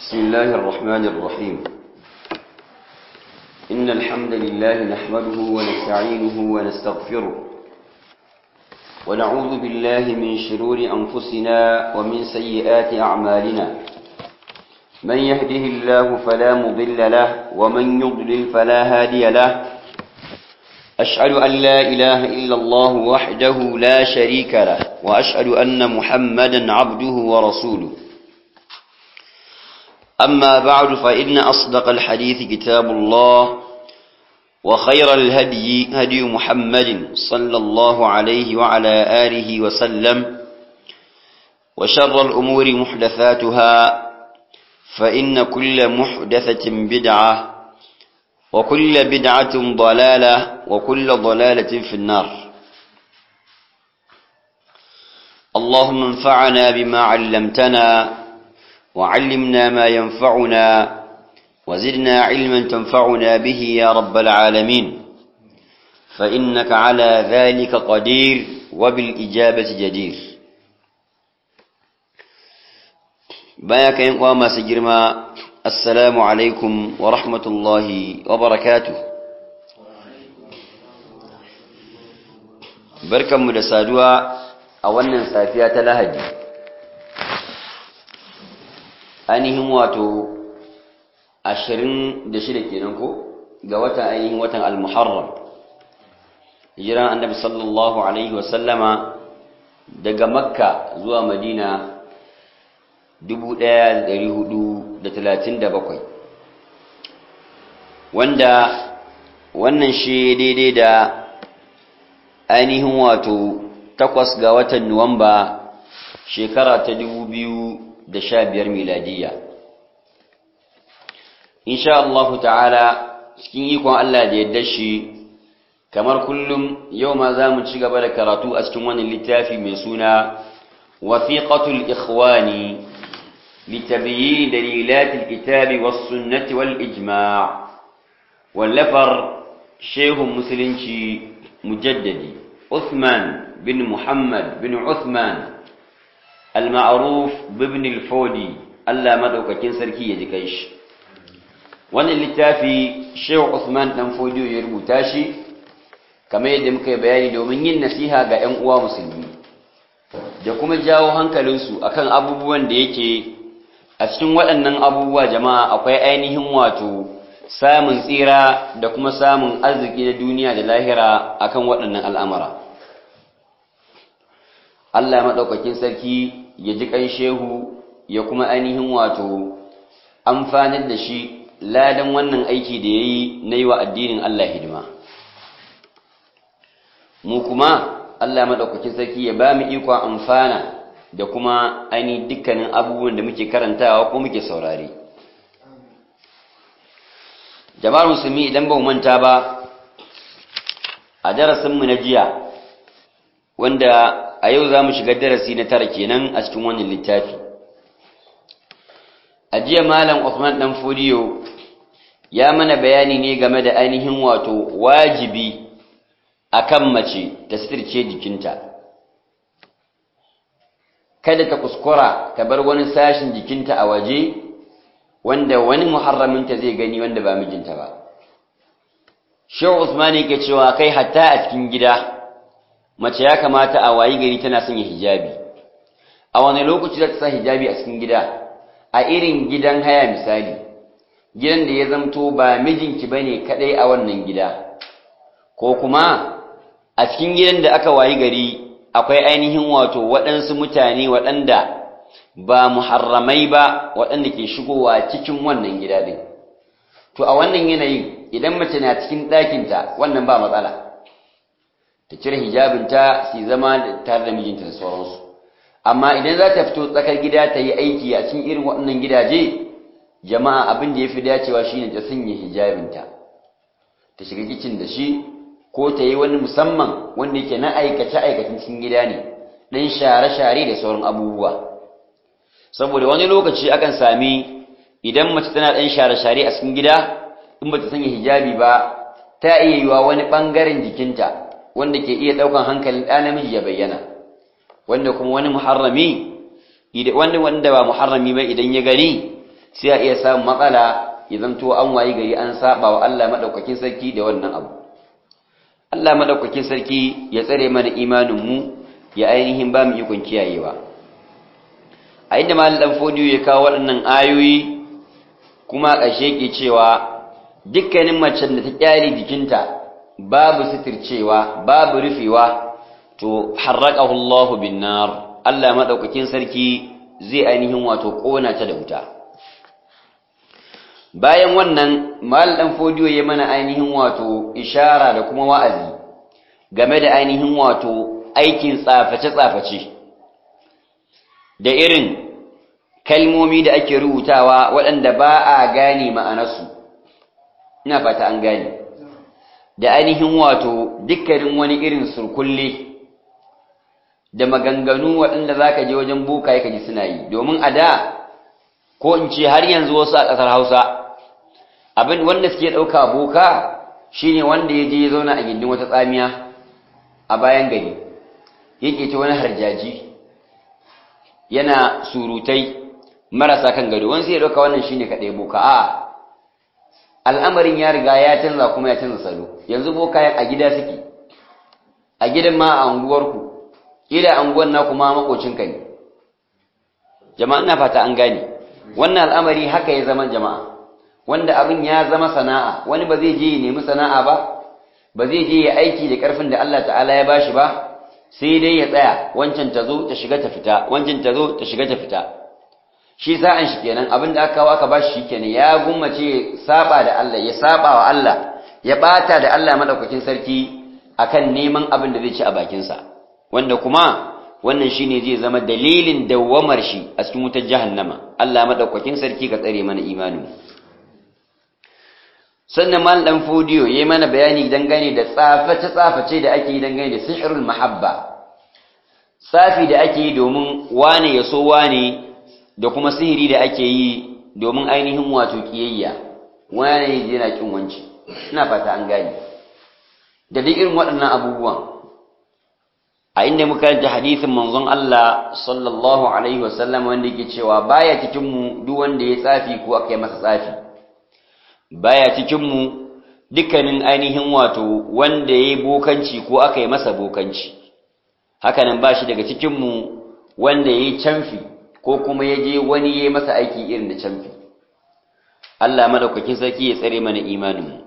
بسم الله الرحمن الرحيم إن الحمد لله نحمده ونستعينه ونستغفره ونعوذ بالله من شرور أنفسنا ومن سيئات أعمالنا من يهده الله فلا مضل له ومن يضلل فلا هادي له أشهد أن لا إله إلا الله وحده لا شريك له وأشهد أن محمدا عبده ورسوله أما بعد فإن أصدق الحديث كتاب الله وخير الهدي هدي محمد صلى الله عليه وعلى آله وسلم وشر الأمور محدثاتها فإن كل محدثة بدعة وكل بدعة ضلالة وكل ضلالة في النار اللهم انفعنا بما علمتنا وعلمنا ما ينفعنا وزدنا علما تنفعنا به يا رب العالمين فإنك على ذلك قدير وبالإجابة جدير بايك ينقوى ما سجرما السلام عليكم ورحمة الله وبركاته بركة مدسادوا أولا سافية لهجي ainihin wato ashirin da shida kenan ko ga watan ainihin watan al-muharram hijiran annabi sallallahu alaihi wasallama daga makka zuwa madina 1437 wanda wannan shi daidai da ainihin wato takwas ga watan nuwamba shekara ta dubu biyu. da sha biyar miladiya insha Allahu ta'ala cikin ikon Allah da yadda shi kamar kullum yau ma za mu ci gaba da karatu a cikin wani littafi mai suna wasiqatul ikhwani litabyin dalilatil kitabi was sunnati wal ijma' wallafar shehun musulunci mujaddadi Uthman bin Muhammad bin Uthman al-ma'ruf bibn al-fodi Allah madaukakin sarki ya ji kai shi wannan littafi Sheikh Usman dan Fodiyo ya rubuta shi kamar yadda muka yi bayani domin yin nasiha ga ƴan uwa musulmi da kuma jawo hankalinsu akan abubuwan da yake a cikin waɗannan abubuwa jama'a akwai ainihin wato samun tsira da kuma samun arziki na duniya da lahira akan waɗannan al'amura Allah maɗaukakin sarki ya ji ƙan shehu ya kuma ainihin wato amfanar da shi ladan wannan aiki da ya yi na yi wa addinin Allah hidima. Mu kuma Allah maɗaukakin sarki ya ba mu ikon amfana da kuma ainihin dukkanin abubuwan da muke karantawa ko muke saurari. Jama'ar musulmi idan ba mu manta ba a darasinmu na jiya wanda a yau za mu shiga darasi na tara kenan a cikin wannan littafi a jiya malam Uthman dan Fodiyo ya mana bayani ne game da ainihin wato wajibi akan mace ta sitirce jikinta kada ta kuskura ta bar wani sashin jikinta a waje wanda wani muharraminta zai gani wanda ba mijinta ba Shehu Usman yake cewa kai hatta a cikin gida mace ya kamata a wayi gari tana sanya hijabi a wani lokaci za ta sa hijabi a cikin gida a irin gidan haya misali gidan da ya zamto ba mijinki bane kadai a wannan gida ko kuma a cikin gidan da aka wayi gari akwai ainihin wato waɗansu mutane waɗanda ba muharramai ba waɗanda ke shigowa cikin wannan gida din to a wannan yanayin idan mace na cikin ɗakinta wannan ba matsala ta cire hijabinta su zama tare da mijinta da sauransu amma idan za ta fito tsakar gida ta yi aiki a cikin irin waɗannan gidaje jama'a abin da ya fi dacewa shine ta sanya hijabinta ta shiga kicin da shi ko ta yi wani musamman wanda yake na aikace aikacin cikin gida ne ɗan share-share da sauran abubuwa saboda wani lokaci akan sami idan mace tana ɗan share-share a cikin gida in ba ta sanya hijabi ba ta iya yiwa wani ɓangaren jikinta wanda ke iya ɗaukan hankalin ɗa namiji ya bayyana wanda kuma wani muharrami wanda wanda ba muharrami ba idan ya gani sai a iya samun matsala ya zanto an wayi gari an saba wa Allah madaukakin sarki da wannan abu Allah madaukakin sarki ya tsare mana imanin mu ya ainihin ba mu ikon kiyayewa a inda malam dan fodiyo ya kawo waɗannan ayoyi kuma ƙarshe ke cewa dukkanin macen da ta kyale jikinta babu sitircewa babu rufewa to harraqahu Allahu bin nar Allah madaukakin sarki zai ainihin wato kona ta da wuta bayan wannan mal dan fodiyo ya mana ainihin wato ishara da kuma wa'azi game da ainihin wato aikin tsaface tsaface da irin kalmomi da ake rubutawa waɗanda ba a gane ma'anarsu ina fata an gane da ainihin wato dukkanin wani irin surkulle da maganganu waɗanda za ka je wajen boka ka ji suna yi domin a da ko in ce har yanzu wasu a ƙasar hausa abin wanda suke ɗauka boka shine wanda ya je ya zauna a gindin wata tsamiya a bayan gari yake ta wani harjaji yana surutai marasa kan gado wani sai ya ɗauka wannan shine kaɗai boka a al'amarin ya riga ya canza kuma ya canza salo yanzu bokayen a gida suke a gidan ma a unguwarku ila anguwan na kuma makocinka ne jama'a ina fata an gane wannan al'amari haka ya zama jama'a wanda abin ya zama sana'a wani ba zai je ya nemi sana'a ba ba zai je ya aiki da karfin da Allah ta'ala ya bashi ba sai dai ya tsaya wancan ta zo ta shiga ta fita wancan ta zo ta shiga ta fita shi sa'an shi kenan abin da aka kawo aka bashi shi kenan ya gummace saba da Allah ya saba wa Allah ya bata da Allah madaukakin sarki akan neman abin da zai ci a bakinsa wanda kuma wannan shine zai zama dalilin dawwamar shi a cikin wutar jahannama Allah madaukakin sarki ka tsare mana imanin sannan mal dan fodiyo yayi mana bayani dangane da tsaface tsaface da ake yi dangane da sihrul mahabba safi da ake yi domin wane ya so wane da kuma sihiri da ake yi domin ainihin wato kiyayya wane yana kin wanci ina fata an gane da duk irin waɗannan abubuwan a inda muka karanta hadisin manzon Allah sallallahu alaihi wasallam wanda yake cewa baya cikin mu duk wanda ya tsafi ko aka yi masa tsafi baya cikin mu dukkanin ainihin wato wanda ya yi bokanci ko aka yi masa bokanci hakanan ba shi daga cikin mu wanda ya yi canfi ko kuma ya je wani ya yi masa aiki irin da canfi Allah madaukakin sarki ya tsare mana imanin mu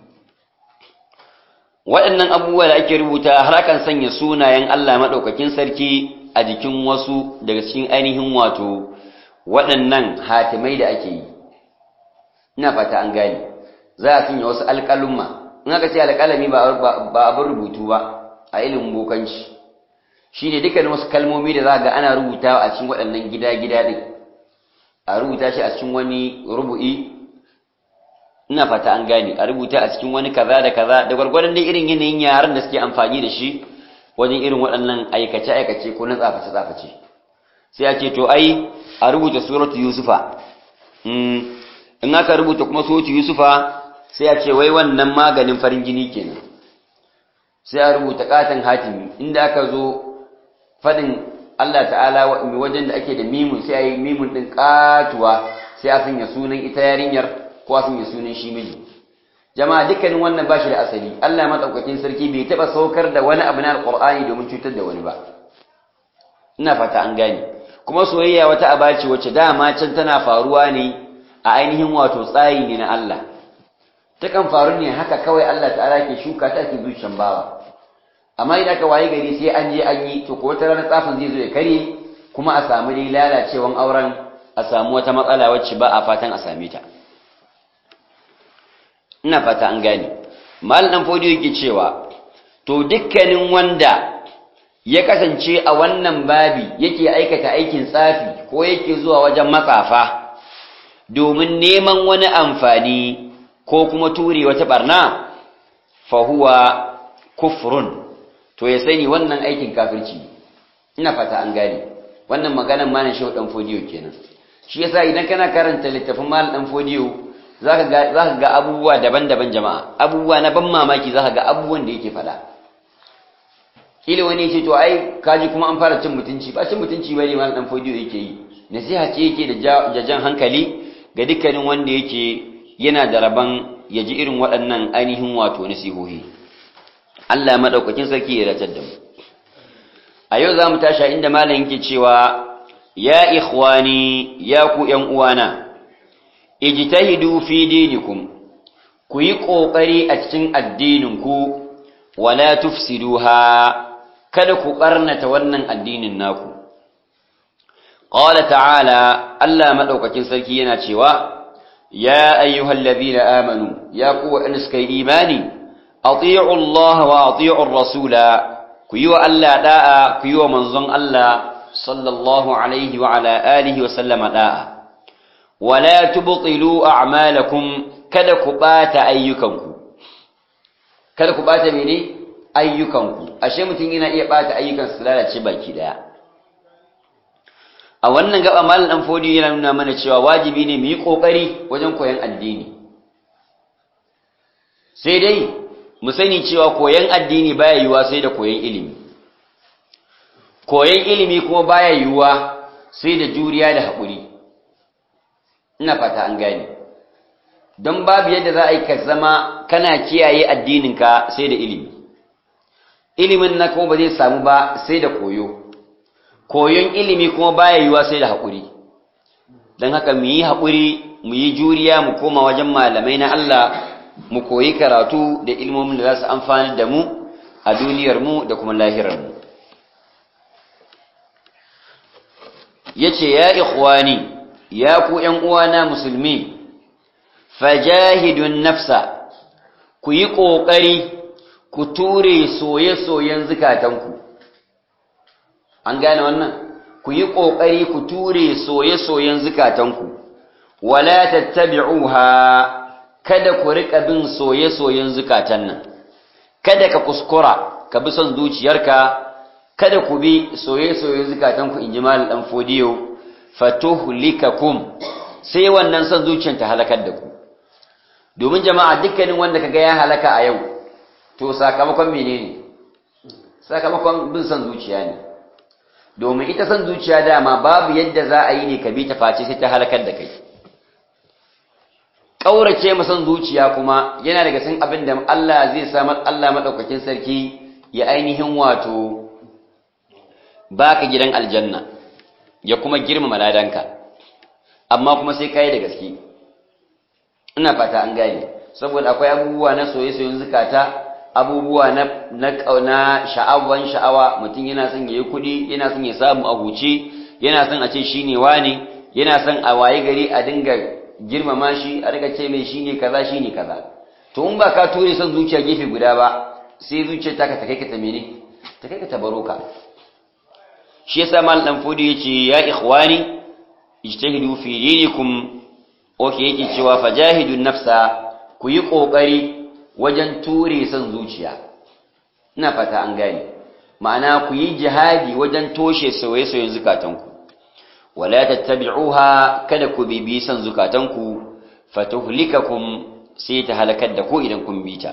waɗannan abubuwa da ake rubuta har akan sanya sunayen Allah maɗaukakin sarki a jikin wasu daga cikin ainihin wato waɗannan hatimai da ake yi ina fata an gane za a sanya wasu alƙalumma in aka ce alƙalami ba abin rubutu ba a ilimin bokanci shi ne dukkanin wasu kalmomi da za ga ana rubutawa a cikin waɗannan gida-gida ɗin a rubuta shi a cikin wani rubu'i ina fata an gane a rubuta a cikin wani kaza da kaza da gwargwadon dai irin yanayin yaran da suke amfani da shi wajen irin waɗannan aikace-aikace ko na tsaface-tsaface sai a ce to ai a rubuta suratu yusufa in aka rubuta kuma suratu yusufa sai a ce wai wannan maganin farin jini kenan sai a rubuta katon hatimi inda aka zo faɗin Allah ta'ala wajen da ake da mimun sai a yi mimun ɗin ƙatuwa sai a sanya sunan ita yarinyar ko a sanya sunan shi miji jama'a dukkanin wannan bashi da asali Allah madaukakin sarki bai taba saukar da wani abu na alqur'ani domin cutar da wani ba ina fata an gane kuma soyayya wata aba ce wacce dama can tana faruwa ne a ainihin wato tsari ne na Allah takan faru ne haka kawai Allah ta'ala ke shuka ta ke zuciyan bawa amma idan aka waye gari sai an je an yi to ko wata ranar tsafin zai zo ya karye kuma a samu dai lalacewan auren a samu wata matsala wacce ba a fatan a same ta ina fata an gane mal dan fodiyo yake cewa to dukkanin wanda ya kasance a wannan babi yake aikata aikin tsafi ko yake zuwa wajen matsafa domin neman wani amfani ko kuma ture wata barna fa huwa kufrun to ya sani wannan aikin kafirci ina fata an gane wannan maganan malam shehu dan fodiyo kenan shi yasa idan kana karanta littafin malam dan fodiyo za ka ga abubuwa daban-daban jama'a abubuwa na ban mamaki za ka ga abubuwan da yake faɗa kila wani ce to ai kaji kuma an fara cin mutunci ba cin mutunci ba ne ma ɗan fodiyo yake yi nasiha ce yake da jan hankali ga dukkanin wanda yake yana da rabon ya ji irin waɗannan ainihin wato nasihohi Allah madaukakin sarki ya ratar da mu a yau za mu tashi inda malam yake cewa ya ikhwani ya ku ƴan uwana ijtahidu fi dinikum ku yi ƙoƙari a cikin addininku wala tufsiduha kada ku ɓarnata wannan addinin naku qala ta'ala Allah madaukakin sarki yana cewa ya ayyuhal ladina amanu ya ku wa'anda suka yi imani ati'u Allah wa ati'u ar-rasula ku yi wa Allah da'a ku yi wa manzon Allah sallallahu alaihi wa ala alihi wa sallama da'a wala tubtilu a'malakum kada ku bata ayyukanku kada ku bata mene ayyukanku ashe mutum yana iya bata ayyukan su lalace baki daya a wannan gaba malam dan fodi yana nuna mana cewa wajibi ne mu yi kokari wajen koyon addini sai dai mu sani cewa koyon addini baya yiwuwa sai da koyon ilimi koyon ilimi kuma baya yiwuwa sai da juriya da haƙuri ina fata an gane don babu yadda za a yi ka zama kana kiyaye addininka sai da ilimi ilimin na kuma ba zai samu ba sai da koyo koyon ilimi kuma baya yiwuwa sai da haƙuri don haka mu yi haƙuri mu yi juriya mu koma wajen malamai na Allah mu koyi karatu da ilmomin da za su amfani da mu a duniyarmu da kuma lahirarmu ya ce ya ikhwani ya ku ‘yan uwana musulmi fajahidun nafsa ku yi ƙoƙari ku ture soye-soyen zukatanku an gane wannan ku yi ƙoƙari ku ture soye-soyen zukatanku wala tattabi'uha kada ku riƙa bin soye-soyen zukatan nan kada ka kuskura ka bi son zuciyarka kada ku bi soye-soyen zukatanku in ji mal dan fodiyo fatuhlikakum sai wannan son zuciyar ta halakar da ku domin jama'a dukkanin wanda kaga ya halaka a yau to sakamakon menene sakamakon bin son zuciya ne domin ita son zuciya dama babu yadda za a yi ne ka bi ta face sai ta halakar da kai kaurace ma son zuciya kuma yana daga cikin abin da Allah zai sa Allah madaukakin sarki ya ainihin wato baka gidan aljanna ya kuma girmama ladanka amma kuma sai kai da gaske ina fata an gane saboda akwai abubuwa na soye-soyen zukata abubuwa na na kauna sha'awan sha'awa mutum yana son yayi kudi yana son ya samu a huce yana son a ce shine wani yana son a waye gari a dinga girmama shi a riga ce mai shine kaza shine kaza to in ba ka ture son zuciya gefe guda ba sai zuciyar taka ta kai ka ta mene ta kai ka ta baro ka shi yasa mal dan fodi yace ya ikhwani ijtahidu fi dinikum oke yake cewa fajahidun nafsa ku yi kokari wajen ture son zuciya ina fata an gane ma'ana ku yi jihadi wajen toshe soyayyen zukatanku wala tattabi'uha kada ku bibi son zukatanku fatuhlikakum sai ta halakar da ku idan kun bi ta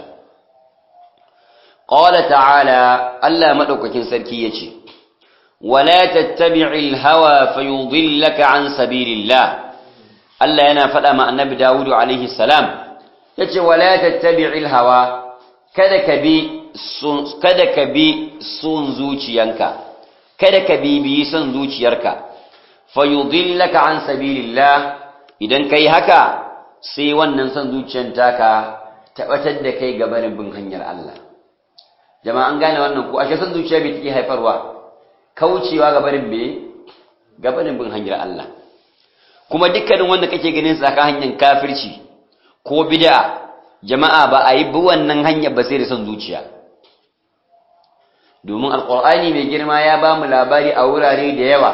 qala ta'ala Allah madaukakin sarki yace ولا تتبع الهوى فيضلك عن سبيل الله Allah yana faɗa ma annabi Dawudu alaihi salam yace wala tattabi'il hawa kada ka bi kada ka bi sun zuciyanka kada ka bibiyi son zuciyarka fayudillaka an sabilillah idan kai haka sai wannan son zuciyar taka tabbatar da kai gabanin bin hanyar Allah jama'a an gane wannan ko ashe son zuciya bai take haifarwa kaucewa gabanin be gabanin bin hanyar Allah kuma dukkanin wanda kake ganin tsaka hanyar kafirci ko bid'a jama'a ba a yi bi wannan hanyar ba sai da son zuciya domin alqur'ani mai girma ya ba mu labari a wurare da yawa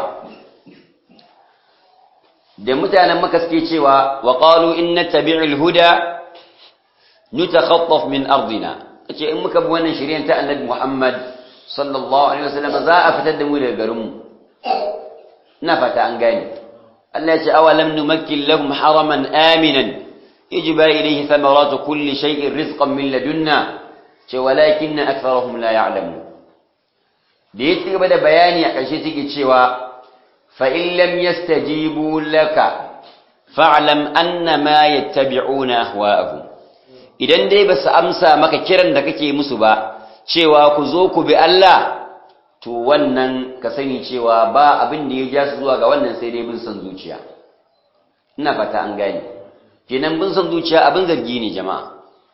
da mutanen maka suke cewa wa qalu inna tabi'il huda nutakhattaf min ardina ce in muka bi wannan shari'ar ta annabi Muhammad sallallahu alaihi wasallam za a fitar da mu daga garinmu ina fata an gane Allah ya ce awalam numakkin lahum haraman aminan yajba ilayhi thamaratu kulli shay'in rizqan min ladunna ce walakinna aktharuhum la ya'lamun da ya ci gaba da bayani a ƙarshe take cewa fa in lam yastajibu laka fa'lam annama yattabi'una ahwa'ahum idan dai ba su amsa maka kiran da kake musu ba cewa ku zo ku bi Allah to wannan ka sani cewa ba abin da ya ja su zuwa ga wannan sai dai bin son zuciya ina fata an gane kenan bin son zuciya abin zargi ne jama'a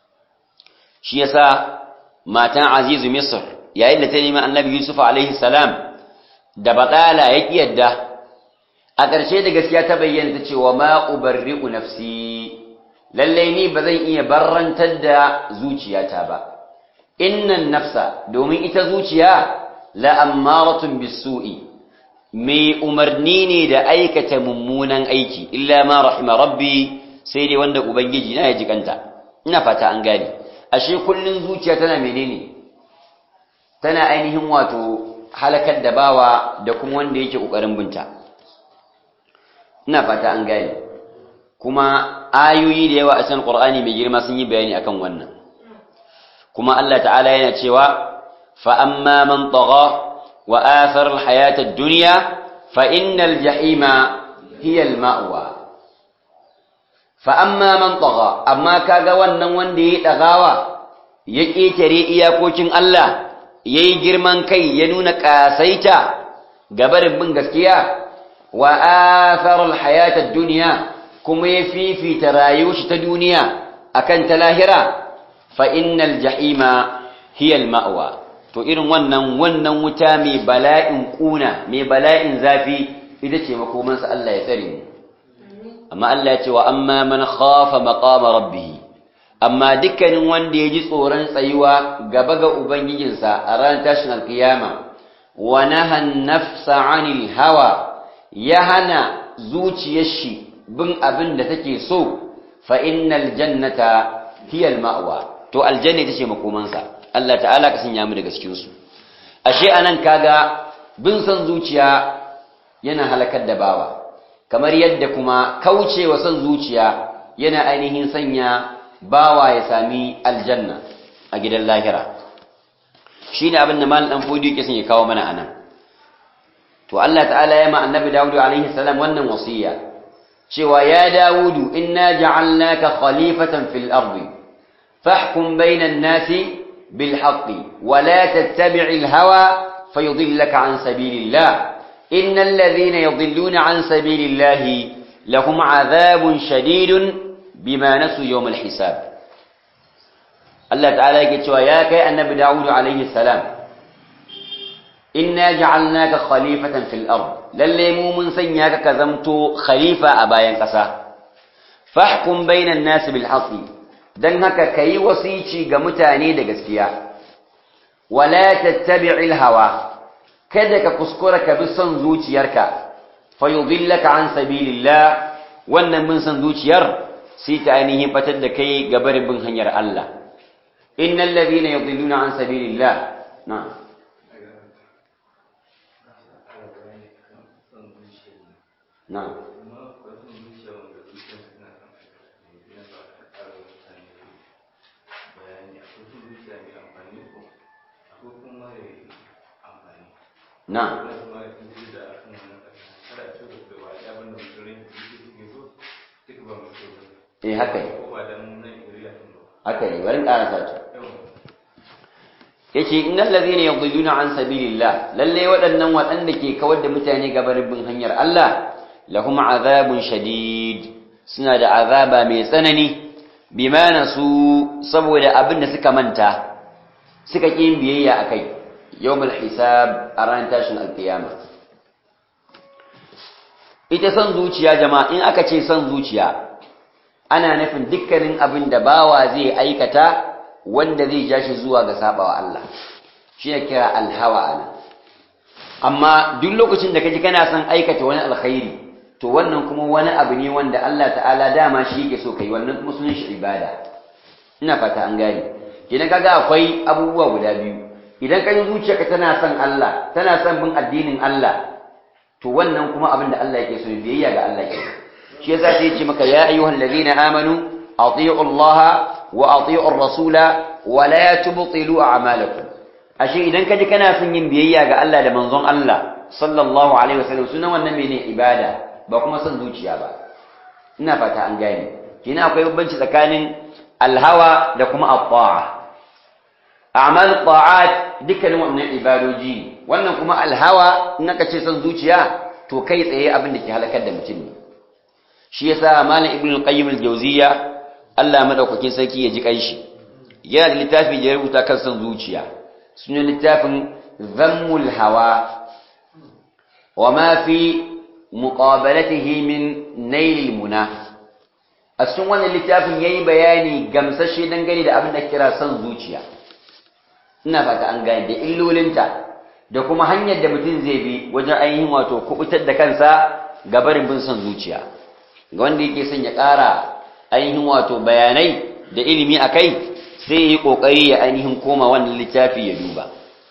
shi yasa matan azizu misr yayin da ta nemi annabi yusuf alaihi salam da batala ya yadda a ƙarshe da gaskiya ta bayyana ta cewa ma ubarri'u nafsi lallai ni ba zan iya barrantar da zuciyata ba innan nafsa domin ita zuciya la'ammaratun bisu'i mai umarni ne da aikata mummunan aiki illa ma rahima rabbi sai dai wanda ubangiji na ya jikanta ina fata an gane ashe kullun zuciya tana menene tana ainihin wato halakar da bawa da kuma wanda yake kokarin binta ina fata an gane kuma ayoyi da yawa a cikin Qur'ani mai girma sun yi bayani akan wannan kuma Allah ta'ala yana cewa fa amma man tagha wa athara al-hayata ad-dunya fa innal jahima hiya al-ma'wa fa amma man tagha amma kaga wannan wanda yayi dagawa ya ketare iyakokin Allah yayi girman kai ya nuna kasaita gabarin bin gaskiya wa athara al-hayata ad-dunya kuma ya fifita rayuwar shi ta duniya akan ta lahira fa innal jahima hiya al-ma'wa to irin wannan wannan wuta mai bala'in kuna mai bala'in zafi ita ce makoman sa Allah ya tsare mu amma Allah ya ce wa amma man khafa maqama rabbih amma dukkanin wanda ya ji tsoron tsayuwa gaba ga ubangijinsa a ranar tashin alkiyama wa naha nafsa 'anil hawa ya hana zuciyar shi bin abin da take so fa innal jannata hiya al-ma'wa to aljanna ita ce makomansa Allah ta'ala ka sanya mu daga cikin su ashe anan kaga bin son zuciya yana halakar da bawa kamar yadda kuma kaucewa son zuciya yana ainihin sanya bawa ya sami aljanna a gidan lahira shine abin da malam dan fodi yake son ya kawo mana anan to Allah ta'ala ya ma annabi Dawud alaihi salam wannan wasiya cewa ya Dawudu inna ja'alnaka khalifatan fil ardi fahkum bainan nasi bil haqqi wa la tattabi'il hawa fayudillaka an sabilillah innal ladhina yudilluna an sabilillah lahum 'adhabun shadidun bima nasu yawm al hisab Allah ta'ala yake cewa ya kai annabi Dawudu alaihi salam inna ja'alnaka khalifatan fil ard lalle mu mun sanya ka ka zamto khalifa a bayan ƙasa fahkum bainan nas bil haqqi dan haka kai wasici ga mutane da gaskiya wala tattabi'il hawa kada ka kuskura ka bi son zuciyarka fayudillaka an sabilillah wannan bin son zuciyar sai ta ainihin fatar da kai ga barin bin hanyar Allah innal ladhina yudilluna an sabilillah na'am Na'am. Na'am. Eh haka ne. Haka ne, bari ƙarasa ta. yace innal ladhina yudilluna an sabilillah lalle waɗannan waɗanda ke kawar da mutane gabarin bin hanyar Allah lahum azabun shadid suna da azaba mai tsanani bima nasu saboda abin da suka manta suka ƙi biyayya akai yawmul hisab a ran tashin alkiyama ita son zuciya jama'a in aka ce son zuciya ana nufin dukkanin abin da bawa zai aikata wanda zai ja shi zuwa ga sabawa Allah shi ya kira alhawa ana amma duk lokacin da kaji kana son aikata wani alkhairi to wannan kuma wani abu ne wanda Allah ta'ala dama shi yake so kai wannan kuma sunan shi ibada ina fata an gane idan kaga akwai abubuwa guda biyu idan kaji zuciyarka tana son Allah tana son bin addinin Allah to wannan kuma abin da Allah yake so ne biyayya ga Allah ke shi yasa sai ya ce maka ya ayyuhal ladina amanu ati'u Allah wa ati'u ar-rasula wa la tubtilu a'malakum ashe idan kaji kana son yin biyayya ga Allah da manzon Allah sallallahu alaihi wasallam sunan wannan mene ibada ba kuma son zuciya ba ina fata an gane kina akwai bambanci tsakanin alhawa da kuma at-ta'a a'mal ta'at dukkanin wannan ibadoji ne wannan kuma alhawa in aka ce son zuciya to kai tsaye abin da ke halakar da mutum ne shi yasa malam ibnu al-qayyim al-jawziyya Allah madaukakin sarki ya ji kanshi yana da littafi da ya rubuta kan son zuciya sunan littafin zammul hawa wa ma fi muqabalatihi min nail muna a cikin wannan littafin yayi bayani gamsashe dangane da abin da kira son zuciya ina fata an gane da illolinta da kuma hanyar da mutum zai bi wajen ainihin wato kubutar da kansa ga barin bin son zuciya ga wanda yake son ya ƙara ainihin wato bayanai da ilimi a kai sai ya yi ƙoƙari ya ainihin koma wannan littafi ya duba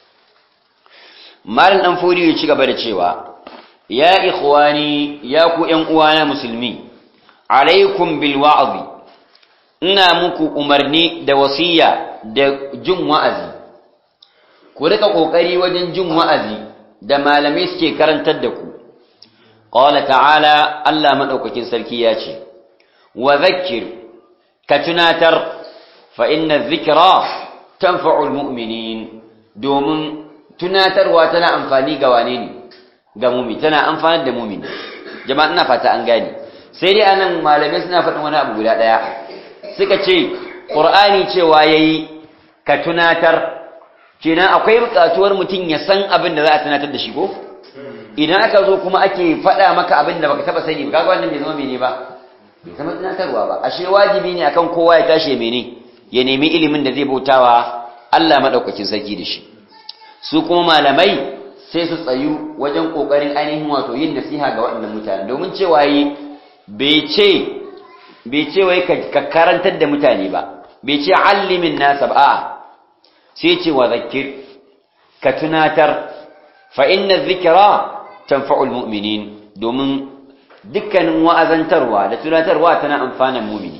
malin ɗan fodi ya ci gaba da cewa ya ikhwani ya ku ƴan uwana musulmi alaikum bil wa'azi ina muku umarni da wasiya da jin wa'azi ku rika ƙoƙari wajen jin wa'azi da malamai suke karantar da ku qala ta'ala Allah madaukakin sarki ya ce wa zakkir ka tunatar fa inna dhikra tanfa'ul mu'minin domin tunatarwa tana amfani ga wane ne ga mu'min tana amfanar da mu'min jama'a ina fata an gane sai dai anan malamai suna faɗin wani abu guda ɗaya suka ce qur'ani cewa yayi ka tunatar kenan akwai buƙatuwar mutum ya san abin da za a tunatar da shi ko idan aka zo kuma ake faɗa maka abin da baka taba sani ba kaga wannan bai zama mene ba bai zama tunatarwa ba ashe wajibi ne akan kowa ya tashi mene ya nemi ilimin da zai bautawa Allah madaukakin sarki da shi su kuma malamai sai su tsayu wajen kokarin ainihin wato yin nasiha ga waɗannan mutane domin cewa yi bai ce bai ce wai ka karantar da mutane ba bai ce allimin nasa ba a'a sai ce wa zakir ka tunatar fa inna dhikra tanfa'ul mu'minin domin dukkanin wa'azantarwa da tunatarwa tana amfanan mu'mini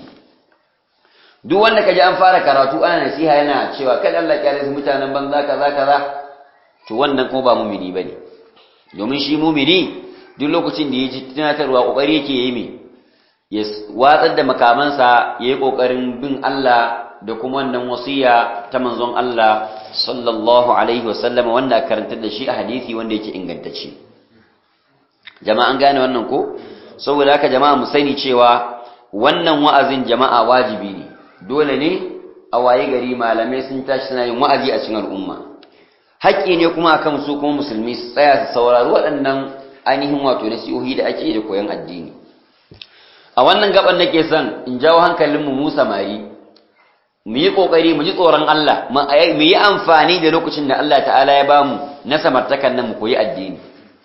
duk wanda kaji an fara karatu ana nasiha yana cewa kada Allah ya rasa mutanen banza kaza kaza to wannan kuma ba mu'mini bane domin shi mu'mini duk lokacin da yaji tunatarwa kokari yake yi me ya watsar da makamansa yayi kokarin bin Allah da kuma wannan wasiya ta manzon Allah sallallahu alaihi wasallam wanda karantar da shi a hadisi wanda yake ingantacce jama'a an gane wannan ko saboda haka jama'a mu sani cewa wannan wa'azin jama'a wajibi ne dole ne a waye gari malamai sun tashi suna yin wa'azi a cikin al'umma haƙƙi ne kuma akan su kuma musulmi su tsaya su saurari waɗannan ainihin wato nasihohi da ake da koyon addini a wannan gaban nake son in jawo hankalinmu mu samari mu yi ƙoƙari mu ji tsoron Allah mu yi amfani da lokacin da Allah ta'ala ya ba mu na samartakan nan mu koyi addini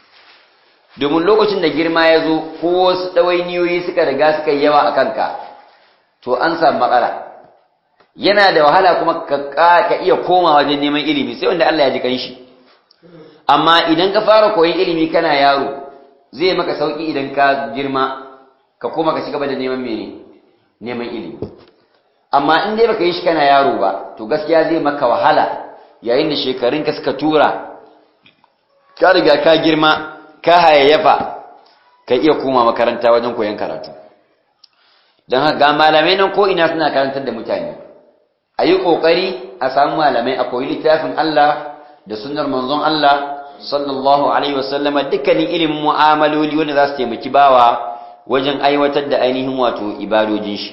domin lokacin da girma ya zo ko wasu ɗawainiyoyi suka riga suka yi yawa a kanka to an samu matsala yana da wahala kuma ka iya koma wajen neman ilimi sai wanda Allah ya ji kanshi amma idan ka fara koyon ilimi kana yaro zai maka sauki idan ka girma ka koma ka ci gaba da neman mene neman ilimi amma in dai baka yi shi kana yaro ba to gaskiya zai maka wahala yayin da shekarun ka suka tura ka riga ka girma ka hayayyafa ka iya koma makaranta wajen koyon karatu don haka ga malamai nan ko ina suna karantar da mutane a yi ƙoƙari a samu malamai a koyi littafin Allah da sunnar manzon Allah sallallahu alaihi wasallama dukkanin ilimin mu'amaloli wanda za su taimaki bawa wajen aiwatar da ainihin wato ibadojin shi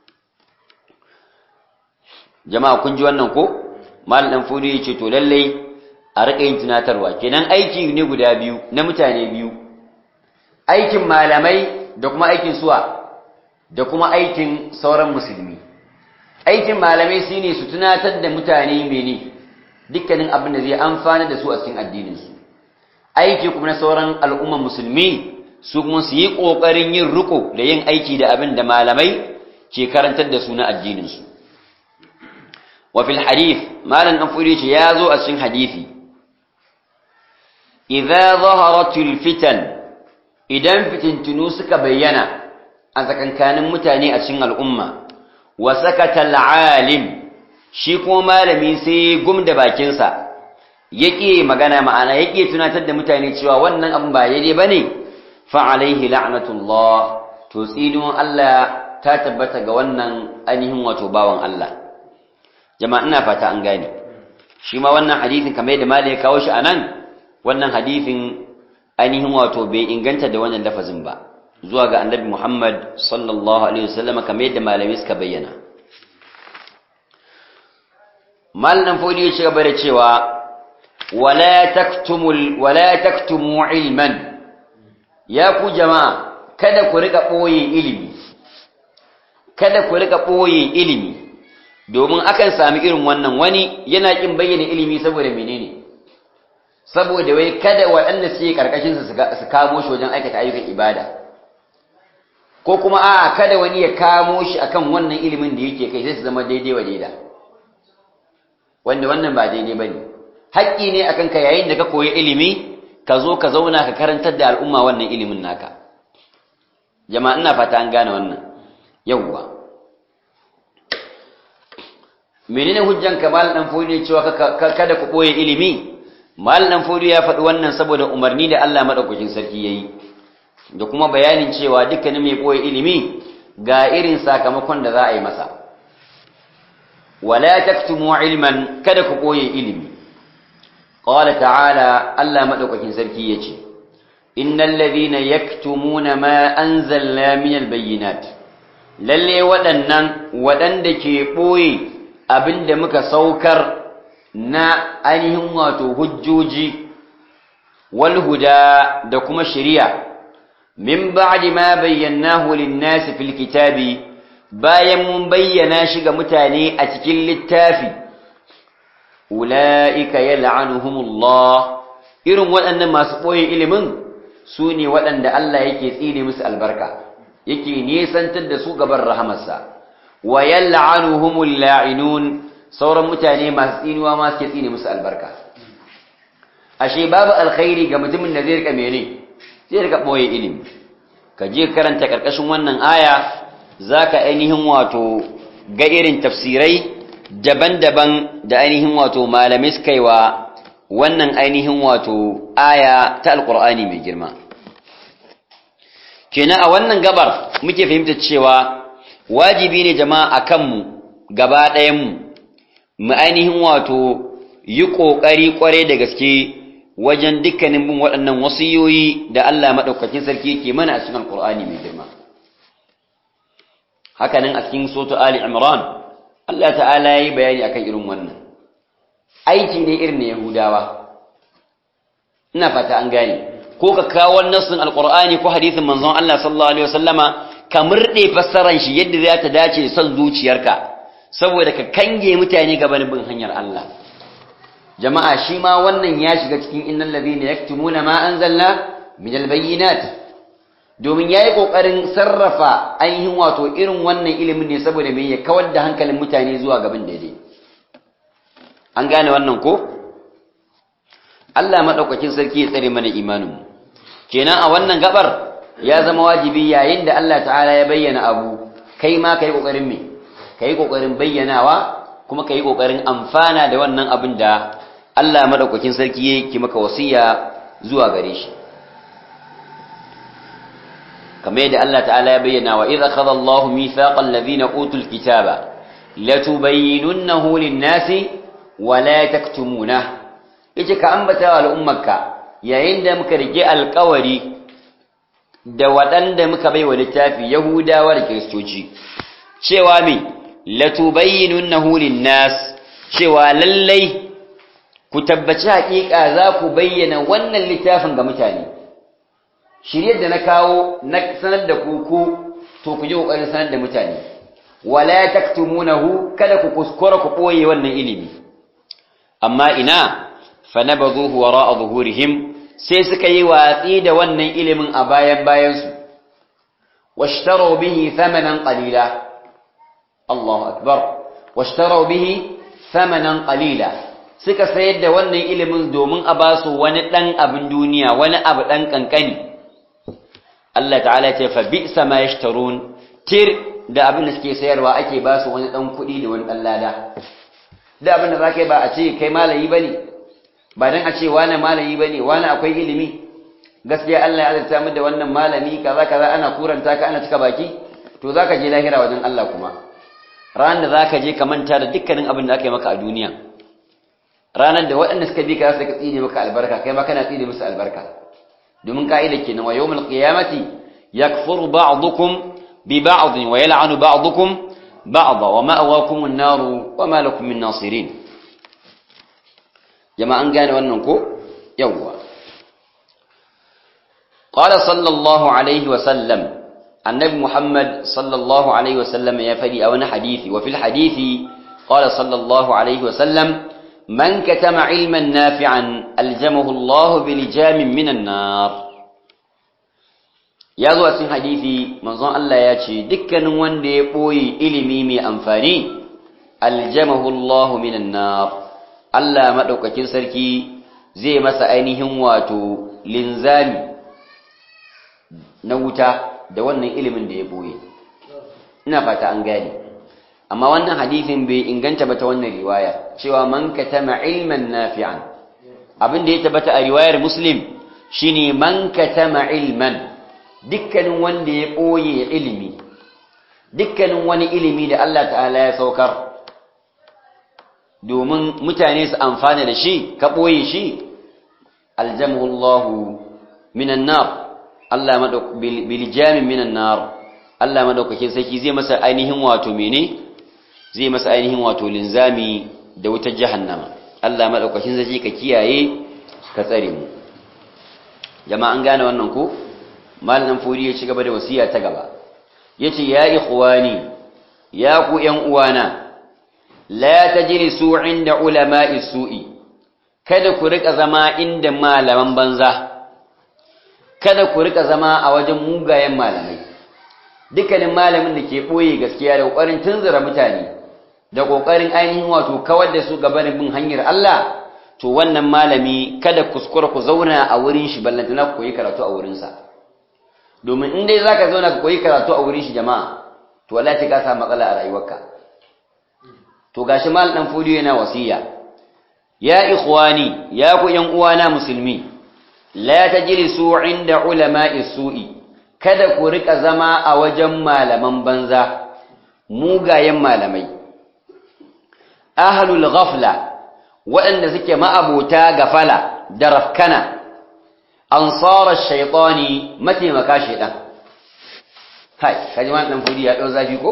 jama'a kun ji wannan ko malam dan fudu yace to lallai a rika yin tunatarwa kenan aiki ne guda biyu na mutane biyu aikin malamai da kuma aikin suwa da kuma aikin sauran musulmi aikin malamai shine su tunatar da mutane mene dukkanin abin da zai amfana da su a cikin addinin su aiki kuma na sauran al'umman musulmi su kuma su yi kokarin yin riko da yin aiki da abin da malamai ke karantar da su na addinin su وفي الحديث ما لن أفريش يازو أسن حديثي إذا ظهرت الفتن إذا فتن تنوسك بينا أذا كان كان متاني أسن الأمة وسكت العالم شيكو ما لم يسي قم دباكنسا yake magana ma'ana yake tunatar da mutane cewa wannan abin ba yayi bane fa alaihi la'natullah to tsinuwan Allah ta tabbata ga wannan ainihin wato bawan Allah jama'a ina fata an gane shi ma wannan hadisin kamar yadda malai ya kawo shi anan wannan hadisin ainihin wato bai inganta da wannan lafazin ba zuwa ga annabi Muhammad sallallahu alaihi wasallam kamar yadda malamai suka bayyana malam fodi ya ci gaba da cewa wala taktumul wala taktumu ilman ya ku jama'a kada ku rika boye ilimi kada ku rika boye ilimi domin akan sami irin wannan wani yana kin bayyana ilimi saboda menene saboda wai kada waɗanda suke karkashin su su kamo shi wajen aikata ayyukan ibada ko kuma a'a kada wani ya kamo shi akan wannan ilimin da yake kai sai su zama daidai wa daida wanda wannan ba daidai bane haƙƙi ne akan ka yayin da ka koyi ilimi ka zo ka zauna ka karantar da al'umma wannan ilimin naka jama'a ina fata an gane wannan yawwa menene hujjan ka mal dan fodi cewa kada ku boye ilimi mal dan fodi ya faɗi wannan saboda umarni da Allah madaukakin sarki yayi da kuma bayanin cewa dukkanin mai boye ilimi ga irin sakamakon da za a yi masa wala taktumu ilman kada ku boye ilimi qala ta'ala Allah madaukakin sarki yace innal ladhina yaktumuna ma anzalna minal bayyinat lalle waɗannan waɗanda ke boye abinda muka saukar na ainihin wato hujjoji wal huda da kuma shari'a min ba'di ma bayyanahu lin-nasi fil kitabi bayan mun bayyana shi ga mutane a cikin littafi ulaika yal'anuhumullah irin waɗannan masu ɓoye ilimin su ne waɗanda Allah yake tsine musu albarka yake nesantar da su gaban rahamarsa wa yal'anuhumul la'inun sauran mutane masu tsinuwa ma suke tsine musu albarka ashe babu alkhairi ga mutumin da zai rika mene zai rika ɓoye ilimi ka je karanta ƙarƙashin wannan aya za ka ainihin wato ga irin tafsirai daban-daban da ainihin wato malamai suka yi wa wannan ainihin wato aya ta alƙur'ani mai girma kenan a wannan gabar muke fahimta cewa wajibi ne jama'a a kanmu gaba ɗayanmu mu ainihin wato yi ƙoƙari ƙware da gaske wajen dukkanin bin waɗannan wasiyoyi da Allah maɗaukakin sarki yake mana a cikin alƙur'ani mai girma hakanan a cikin soto Ali Imran Allah ta'ala ya yi bayani akan irin wannan aiki ne irin na Yahudawa ina fata an gane ko ka kawo nassin alqur'ani ko hadisin manzon Allah sallallahu alaihi wasallama ka murde fassaran shi yadda za ta dace da son zuciyarka saboda ka kange mutane gaban bin hanyar Allah jama'a shi ma wannan ya shiga cikin innal ladhina yaktumuna ma anzalna min albayyinat domin ya yi ƙoƙarin sarrafa ainihin wato irin wannan ilimin ne saboda mai ya kawar da hankalin mutane zuwa gaban daidai an gane wannan ko Allah maɗaukakin sarki ya tsare mana imaninmu kenan a wannan gabar ya zama wajibi yayin da Allah ta'ala ya bayyana abu kai ma ka yi ƙoƙarin me ka yi ƙoƙarin bayyanawa kuma ka yi ƙoƙarin amfana da wannan abin da Allah maɗaukakin sarki ya yi maka wasiya zuwa gare shi kamar yadda Allah ta'ala ya bayyana wa idza akhadha Allah mithaqal ladhina utul kitaba latubayyinunnahu lin-nasi wa la taktumuna yace ka ambata wa al'ummarka yayin da muka rike alƙawari da waɗanda muka baiwa littafi Yahudawa da Kiristoci cewa me latubayyinunnahu lin-nas cewa lallai ku tabbaci haƙiƙa za ku bayyana wannan littafin ga mutane shiryar da na kawo na sanar da ku ku to ku ji kokarin sanar da mutane wala taktumunahu kada ku kuskura ku boye wannan ilimi amma ina fa nabadhuhu wara'a zuhurihim sai suka yi watsi da wannan ilimin a bayan bayan su washtaru bihi thamanan qalila Allahu akbar washtaru bihi thamanan qalila suka sayar da wannan ilimin domin a basu wani dan abin duniya wani abu dan kankani Allah ta'ala ce fa bi'sa ma yashtarun tir da abin da suke sayarwa ake ba su wani dan kuɗi da wani dan lada da abin da zaka yi ba a ce kai malami bane ba dan a ce wani malami bane wani akwai ilimi gaskiya Allah ya azurta mu da wannan malami kaza kaza ana kuranta ka ana cika baki to zaka je lahira wajen Allah kuma ranar da zaka je ka manta da dukkanin abin da aka yi maka a duniya ranar da waɗanda suka bi ka su ka tsine maka albarka kai ma kana tsine musu albarka domin ka'ida kenan wa yawmul qiyamati yakfuru ba'dukum bi ba'd wa yal'anu ba'dukum ba'd wa ma'awakum an-nar wa ma lakum min nasirin jama'an gane wannan ko yawwa qala sallallahu alaihi wa sallam annabi muhammad sallallahu alaihi wa sallam ya fadi a wani hadisi wa fil hadisi qala sallallahu alaihi wa sallam من كتم علما نافعا ألجمه الله بلجام من النار ya zo a cikin hadisi manzon Allah ya ce dukkanin wanda ya ɓoye ilimi mai amfani aljamahu Allah minan nar Allah madaukakin sarki zai masa ainihin wato linzami na wuta da wannan ilimin da ya ɓoye ina fata an gane amma wannan hadisin bai inganta ba ta wannan riwaya cewa man katama ilman nafi'an abin da ya tabbata a riwayar muslim shine man katama ilman dukkanin wanda ya boye ilimi dukkanin wani ilimi da Allah ta'ala ya saukar domin mutane su amfana da shi ka boye shi aljamahu Allah minan nar Allah madauk bil jamin minan nar Allah madaukakin sarki zai masa ainihin wato mene zai masa ainihin wato linzami da wutar jahannama Allah madaukakin zai ka kiyaye ka tsare mu jama'a an gane wannan ko malamin furi ya ci gaba da wasiya ta gaba yace ya ikhwani ya ku yan uwana la tajlisu inda ulama'i su'i kada ku rika zama inda malaman banza kada ku rika zama a wajen mugayen malamai dukkanin malamin da ke boye gaskiya da kokarin tunzura mutane da ƙoƙarin ainihin wato kawar da su gabanin bin hanyar Allah to wannan malami kada kuskura ku zauna a wurin shi ballantana ku koyi karatu a wurinsa domin in dai zaka zauna ka koyi karatu a wurin shi jama'a to wallahi ka samu matsala a rayuwarka to gashi mal dan fodiyo yana wasiya ya ikhwani ya ku yan uwana musulmi la tajlisu inda ulama'i su'i kada ku rika zama a wajen malaman banza mugayen malamai ahlul ghafla waɗanda suke ma'abota gafala da rafkana ansara shaytani mataimaka shaytan hai kaji ma dan fudi ya dau zafi ko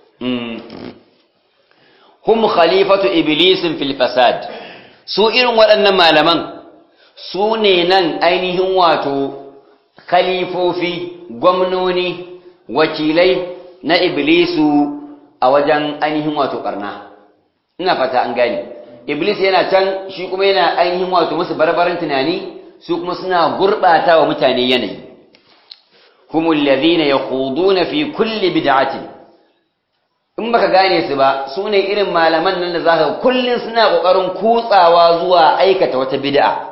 hum khalifatu iblis fil fasad su irin waɗannan malaman su ne nan ainihin wato khalifofi gwamnoni wakilai na iblisu a wajen ainihin wato barna ina fata an gani iblis yana can shi kuma yana ainihin wato musu barbaran tunani su kuma suna gurbata wa mutane yanayi humul ladhina yakhuduna fi kulli bid'atin in baka gane su ba su ne irin malaman nan da zaka kullun suna kokarin kutsawa zuwa aikata wata bid'a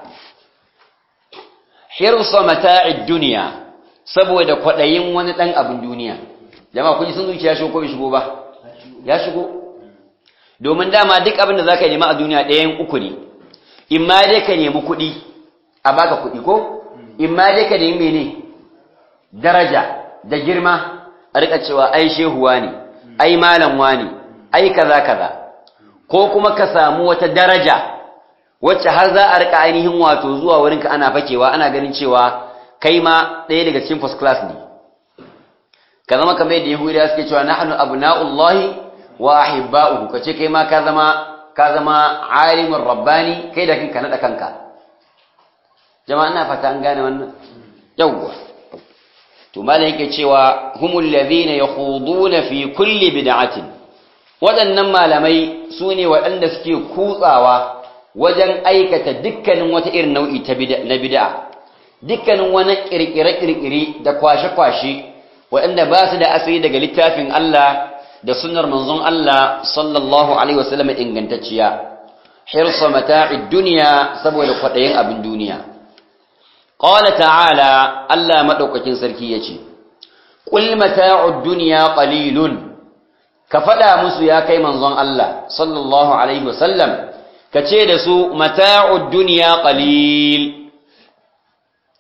hirsa mata'id dunya saboda kwadayin wani dan abin duniya jama'a kun ji sun zuciya shi ko bai shigo ba ya shigo domin dama duk abin da za ka nema a duniya ɗayan uku ne in ma dai ka nemi kuɗi a baka kuɗi ko in ma dai ka nemi mene daraja da girma a rika cewa ai shehuwa ne ai malamwa ne ai kaza kaza ko kuma ka samu wata daraja wacce har za a rika ainihin wato zuwa wurinka ana fakewa ana ganin cewa kai ma ɗaya daga cikin first class ne ka zama kamar yadda yahudiya suke cewa nahnu abna'ullahi wa ahibba'uhu kace kai ma ka zama ka zama alimin rabbani kai da kanka nada kanka jama'a ina fata an gane wannan yawwa to malai yake cewa humul ladhina yakhuduna fi kulli bid'atin waɗannan malamai su ne waɗanda suke kutsawa wajen aikata dukkanin wata irin nau'i ta na bid'a dukkanin wani kirkire-kirkire da kwashe-kwashe waɗanda ba su da asali daga littafin Allah da sunnar manzon Allah sallallahu alaihi wasallam ingantacciya hirsa mata'id dunya saboda kwadayin abin duniya qala ta'ala Allah madaukakin sarki yace qul mata'ud dunya qalilun ka fada musu ya kai manzon Allah sallallahu alaihi wasallam kace da su mata'ud dunya qalil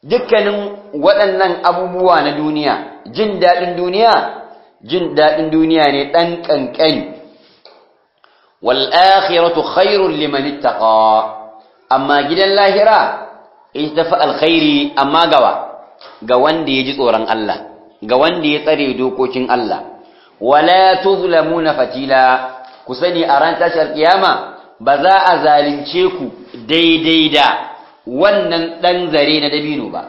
dukkanin waɗannan abubuwa na duniya jin daɗin duniya jin daɗin duniya ne ɗan ƙanƙani wal akhiratu khairul liman ittaqa amma gidan lahira ita tafi alkhairi amma gawa ga wanda ya ji tsoron Allah ga wanda ya tsare dokokin Allah wala tuzlamuna fatila ku sani a ran tashar kiyama ba za a zalunce ku daidai da wannan dan zare na dabino ba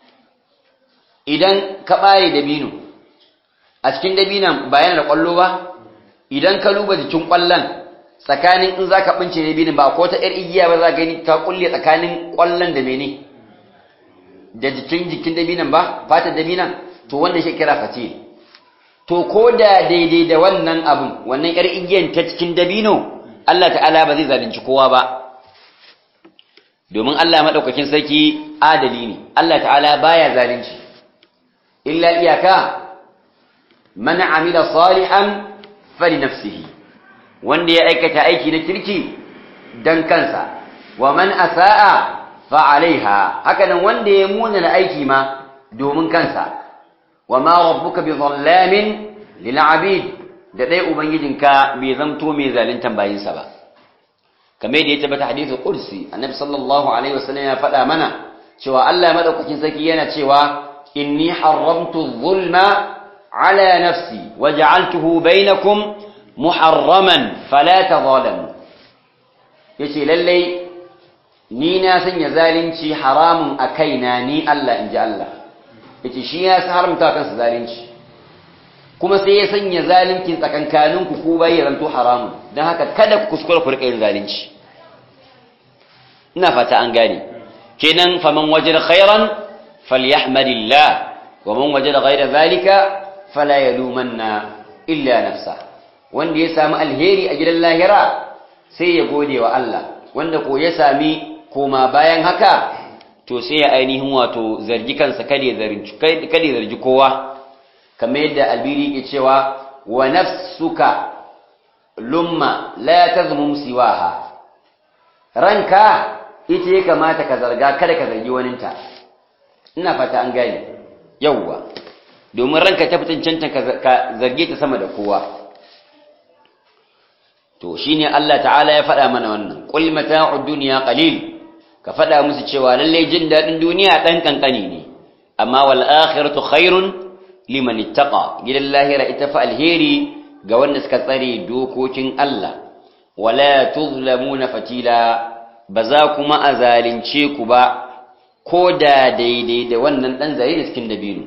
idan ka bare dabino a cikin dabinan ba yana da kwallo ba idan ka luba jikin kwallon tsakanin in zaka bince dabinin ba ko ta yar igiya ba za ka gani ta kulle tsakanin kwallon da mene da jikin jikin dabinan ba fatar dabinan to wannan shi kira fatil to ko da daidai da wannan abun wannan yar igiyan ta cikin dabino Allah ta'ala ba zai zalunci kowa ba domin Allah madaukakin sarki adali ne Allah ta'ala baya zalunci illa iyaka man amila salihan fali nafsihi wanda ya aikata aiki na kirki dan kansa wa man asaa fa alaiha hakanan wanda ya muna aiki ma domin kansa وما ربك بظلام للعبيد da dai ubangijinka bai zamto mai zaluntan bayinsa ba kamar da ya tabbata hadithu qudsi annabi sallallahu alaihi wasallam ya faɗa mana cewa Allah madaukakin sarki yana cewa inni haramtu zulma ala nafsi wa ja'altuhu bainakum muharraman fala tadhalamu yace lalle ni na sanya zalunci haramun a kaina ni Allah inji Allah yace shi ya sa haramta kansa zalunci kuma sai ya sanya zalunci tsakankanin ku ko bai zanto haramu dan haka kada ku kuskura ku rika yin zalunci ina fata an gane kenan faman wajada khairan falyahmadillah wa man wajada ghayra zalika fala yalumanna illa nafsa wanda ya samu alheri a gidan lahira sai ya gode wa Allah wanda ko ya sami koma bayan haka to sai ya ainihin wato zargi kansa kada ya zargi kada ya zargi kowa kamar yadda albiri ke cewa wa nafsuka lumma la tazmum siwaha ranka ita ya kamata ka zarga kada ka zargi waninta ina fata an gane yawwa domin ranka ta fitin canta ka zarge ta sama da kowa to shine Allah ta'ala ya faɗa mana wannan qul mata'ud dunya qalil ka faɗa musu cewa lallai jin daɗin duniya ɗan ƙanƙani ne amma wal akhiratu khairun liman ittaqa gidan lahira ita fa alheri ga wanda suka tsare dokokin Allah wala tuzlamuna fatila ba za kuma a zalunce ku ba ko da daidai da wannan ɗan zare da cikin dabino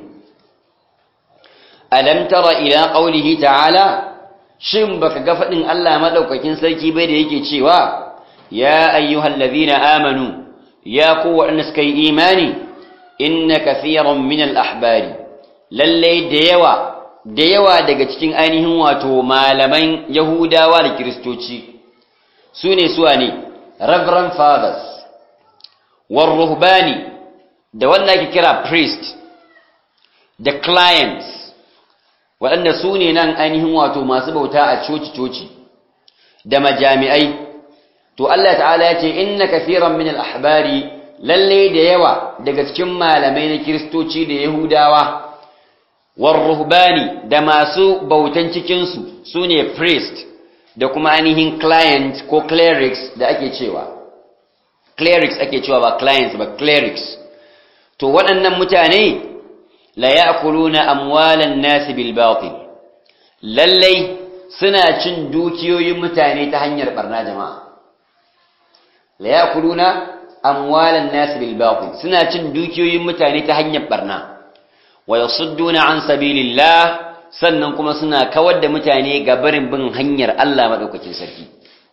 alam tara ila qaulihi ta'ala shin baka ga faɗin Allah madaukakin sarki bai da yake cewa ya ayyuhallazina amanu ya ku waɗanda suka yi imani inna kathiran min al-ahbari lalle da yawa da yawa daga cikin ainihin wato malaman yahudawa da kiristoci su ne suwa ne reverend fathers war ruhbani da wanda ake kira priest da clients waɗanda su ne nan ainihin wato masu bauta a coci-coci da majami'ai to Allah ta'ala ya ce inna kaseeran min al-ahbari lalle da yawa daga cikin malamai na kristoci da yahudawa war ruhbani da masu bautan cikin su sune priest da kuma ainihin client ko clerics da ake cewa clerics ake cewa ba clients ba clerics to waɗannan mutane la ya'kuluna amwalan nas bil batil lalle suna cin dukiyoyin mutane ta hanyar barna jama'a la yakuluna amwalan nas bil batil suna cin dukiyoyin mutane ta hanyar barna wa yasudduna an sabilillah sannan kuma suna kawar da mutane ga barin bin hanyar Allah madaukakin sarki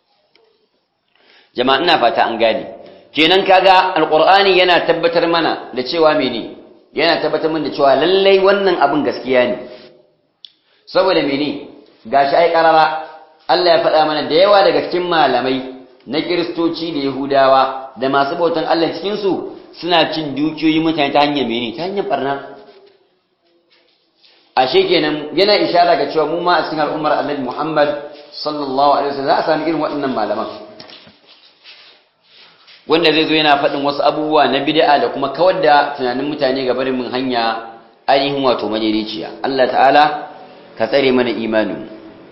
jama'a ina fata an gane kenan kaga alqur'ani yana tabbatar mana da cewa mene yana tabbatar mana da cewa lallai wannan abin gaskiya ne saboda mene gashi ai karara Allah ya faɗa mana da yawa daga cikin malamai na kiristoci da yahudawa da masu bautan Allah cikinsu suna cin dukiyoyi mutane ta hanyar mene ta hanyar barna ashe kenan yana ishara ga cewa mu ma a cikin al'ummar annabi Muhammad sallallahu alaihi wasallam za a sami irin waɗannan malaman wanda zai zo yana faɗin wasu abubuwa na bid'a da kuma kawar da tunanin mutane ga barin mun hanya ainihin wato majaliciya Allah ta'ala ka tsare mana imanin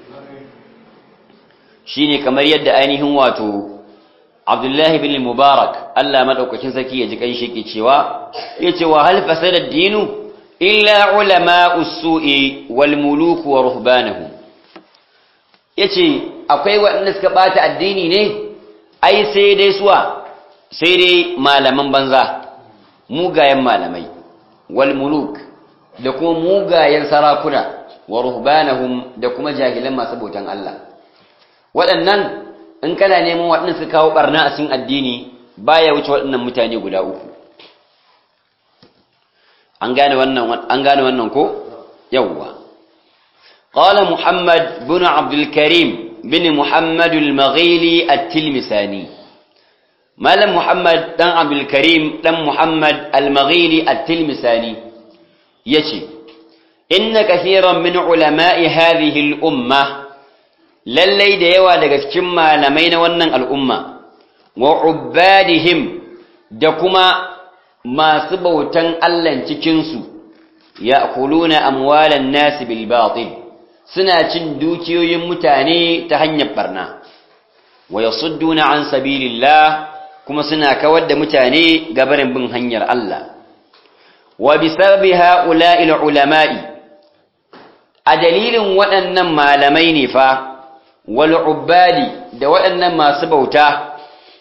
shine kamar yadda ainihin wato Abdullah ibn Mubarak Allah madaukakin saki ya ji kan shi ke cewa yace wa hal fasada ad-dinu illa ulama us-su'i wal muluk wa ruhbanuhum yace akwai waɗanda suka bata addini ne ai sai dai suwa sai dai malaman banza mugayen malamai wal muluk da kuma mugayen sarakuna wa ruhbanahum da kuma jahilan masu bautan Allah waɗannan in kana neman waɗannan su kawo barna a cikin addini baya wuce waɗannan mutane guda uku an gane wannan an gane wannan ko yawwa qala muhammad bin abdul karim bin muhammad al-maghili at-tilmisani malam muhammad dan abdul karim dan muhammad al-maghili at-tilmisani yace inna kathiran min ulama'i hadhihi al-umma lallai da yawa daga cikin malamai na wannan al'umma wa ubbadihim da kuma masu bautan Allah cikin su ya'kuluna amwalan nas bil batil suna cin dukiyoyin mutane ta hanyar barna wa yasudduna an sabilillah kuma suna kawar da mutane gabarin bin hanyar Allah wa bisababi ha'ula'il ulama'i a dalilin waɗannan malamai ne fa wal ubbadi da waɗannan masu bauta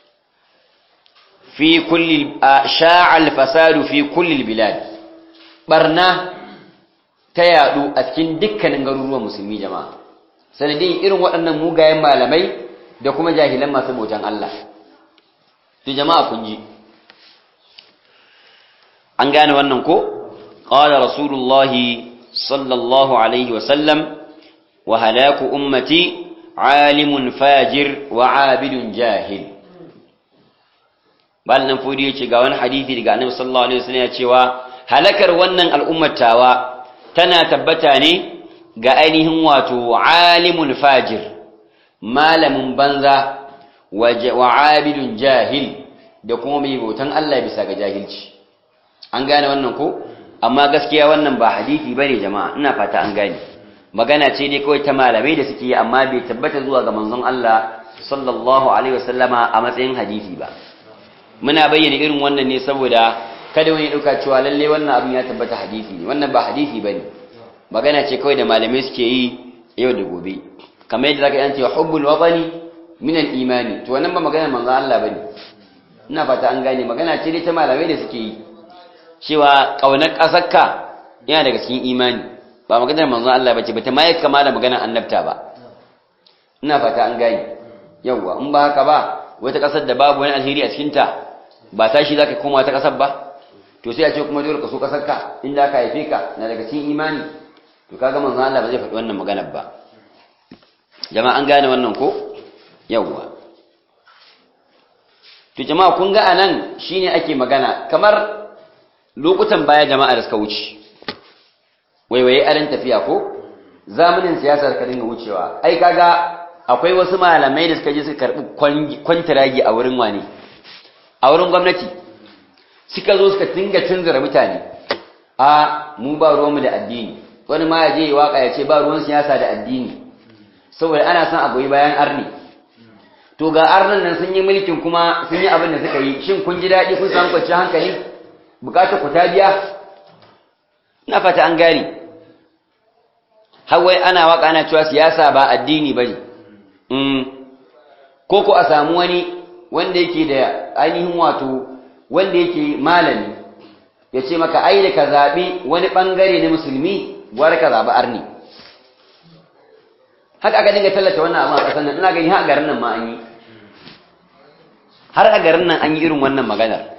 fi kulli sha'al fasadu fi kulli bilad barna ta yadu a cikin dukkanin garuruwan musulmi jama'a sanadin irin waɗannan mugayen malamai da kuma jahilan masu bautan Allah to jama'a kun ji an gane wannan ko qala rasulullahi sallallahu alaihi wa sallam wa halaku ummati alimun fajir wa abidun jahil bal nan fudi yace ga wani hadisi daga annabi sallallahu alaihi wasallam ya cewa halakar wannan al'ummatawa tana tabbata ne ga ainihin wato alimun fajir malamin banza wa abidun jahil da kuma mai bautan Allah bisa ga jahilci an gane wannan ko amma gaskiya wannan ba hadisi bane jama'a ina fata an gane magana ce dai kawai ta malamai da suke yi amma bai tabbata zuwa ga manzon Allah sallallahu alaihi wasallama a matsayin hadisi ba muna bayyana irin wannan ne saboda kada wani dauka cewa lalle wannan abin ya tabbata hadisi ne wannan ba hadisi bane magana ce kawai da malamai suke yi yau da gobe kamar yadda zaka yanke hubbul watani min al-imani to wannan ba magana manzon Allah bane ina fata an gane magana ce dai ta malamai da suke yi cewa kaunar kasarka yana daga cikin imani ba maganar manzon Allah bace ba ta mai kama da maganar annabta ba ina fata an gane yawa in ba haka ba wata kasar da babu wani alheri a cikin ta ba tashi zaka koma ta kasar ba to sai a ce kuma dole ka so kasar ka inda aka haife ka na daga cikin imani to kaga manzon Allah ba zai faɗi wannan maganar ba jama'a an gane wannan ko yawa to jama'a kun ga anan shine ake magana kamar lokutan baya jama'a da suka wuce waiwaye aran tafiya ko zamanin siyasar ka dinga wucewa ai kaga akwai wasu malamai da suka je suka karbi kwantiragi a wurin wani a wurin gwamnati suka zo suka tinga tunzura mutane a mu ba ruwanmu da addini wani ma ya je ya waka ya ce ba ruwan siyasa da addini saboda ana son a goyi bayan arni to ga arnan nan sun yi mulkin kuma sun yi abin da suka yi shin kun ji daɗi kun samu kwanciyar hankali bukatar ku ta biya na fata an gari hawai ana waka ana cewa siyasa ba addini bane mm ko ko a samu wani wanda yake da ainihin wato wanda yake malami ya ce maka ai da ka zaɓi wani ɓangare na musulmi gwara ka zaɓi arni haka aka dinga tallata wannan abin a ƙasar nan ina gani har a garin nan ma an yi har a garin nan an yi irin wannan maganar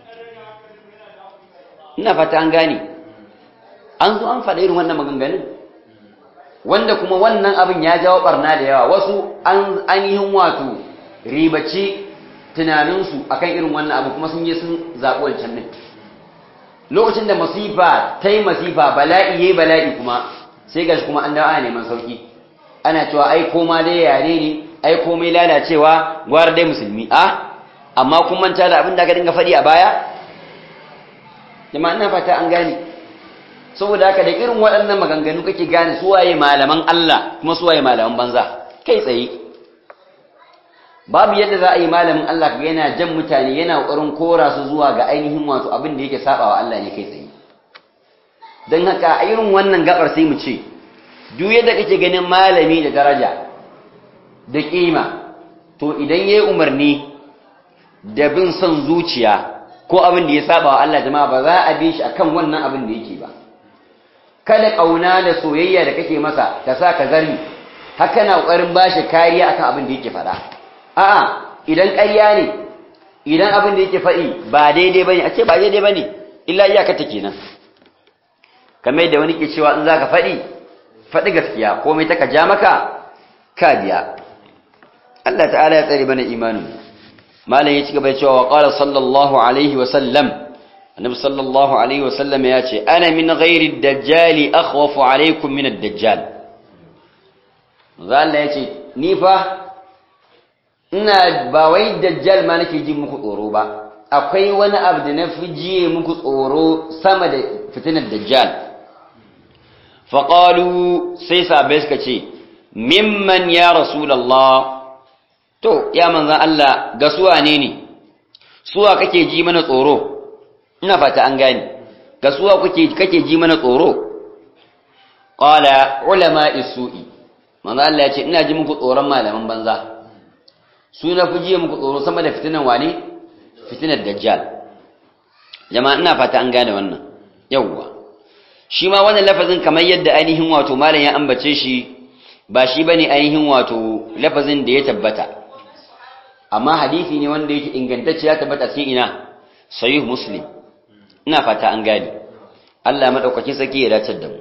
ina fata an gane an zo an faɗa irin wannan maganganun wanda kuma wannan abin ya jawo barna da yawa wasu an ainihin wato ribaci tunaninsu akan irin wannan abu kuma sun je sun zaɓi wancan ɗin lokacin da masifa ta yi masifa bala'i ya yi bala'i kuma sai gashi kuma an dawo ana neman sauki ana cewa ai koma dai yare ne ai komai lalacewa gwara dai musulmi a amma kun manta da abin da aka dinga faɗi a baya jama'a ina fata an gane saboda haka da irin waɗannan maganganu kake gane su waye malaman Allah kuma su waye malaman banza kai tsaye babu yadda za a yi malamin Allah kaga yana jan mutane yana ƙoƙarin kora su zuwa ga ainihin wato abin da yake sabawa Allah ne kai tsaye don haka a irin wannan gabar sai mu ce duk yadda kake ganin malami da daraja da kima to idan yayi umarni da bin son zuciya ko abin da ya saba wa Allah jama'a ba za a bi shi akan wannan abin da yake ba kada kauna da soyayya da kake masa ta sa ka zarmi haka na kokarin bashi kariya akan abin da yake faɗa a'a idan ƙarya ne idan abin da yake faɗi ba daidai bane a ce ba daidai bane illa iyaka ta kenan kamar yadda wani ke cewa in zaka faɗi faɗi gaskiya komai taka ja maka ka biya Allah ta'ala ya tsare mana imanin malam ya ci gaba da cewa wa qala sallallahu alaihi wa sallam annabi sallallahu alaihi wa sallam ya ce ana min ghairi dajjali akhwafu alaikum min ad-dajjal Allah ya ce ni fa ina ba wai dajjal ma nake ji muku tsoro ba akwai wani abu da na fi jiye muku tsoro sama da fitinar dajjal faƙalu sai sabai suka ce mimman ya rasulallah to ya manzan Allah ga suwa ne ne suwa kake ji mana tsoro ina fata an gani ga suwa kake ji mana tsoro ƙala ulama isu'i manzan Allah ya ce ina ji muku tsoron malaman banza su na fi jiye muku tsoro sama da fitinan wane fitinar dajjal jama'a ina fata an gane wannan yawwa shi ma wannan lafazin kamar yadda ainihin wato malam ya ambace shi ba shi bane ainihin wato lafazin da ya tabbata amma hadisi ne wanda yake ingantacce ya tabbata cikin ina sahih muslim ina fata an gane Allah madaukakin sarki ya dace da mu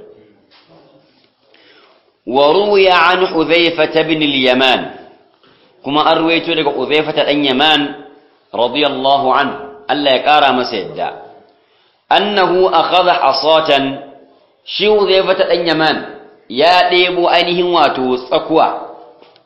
wa ruwiya an hudhayfa ibn al-yaman kuma an ruwaito daga hudhayfa dan yaman radiyallahu an Allah ya kara masa yadda annahu akhadha hasatan shi Uzaifa ta dan Yaman ya ɗebo ainihin wato tsakuwa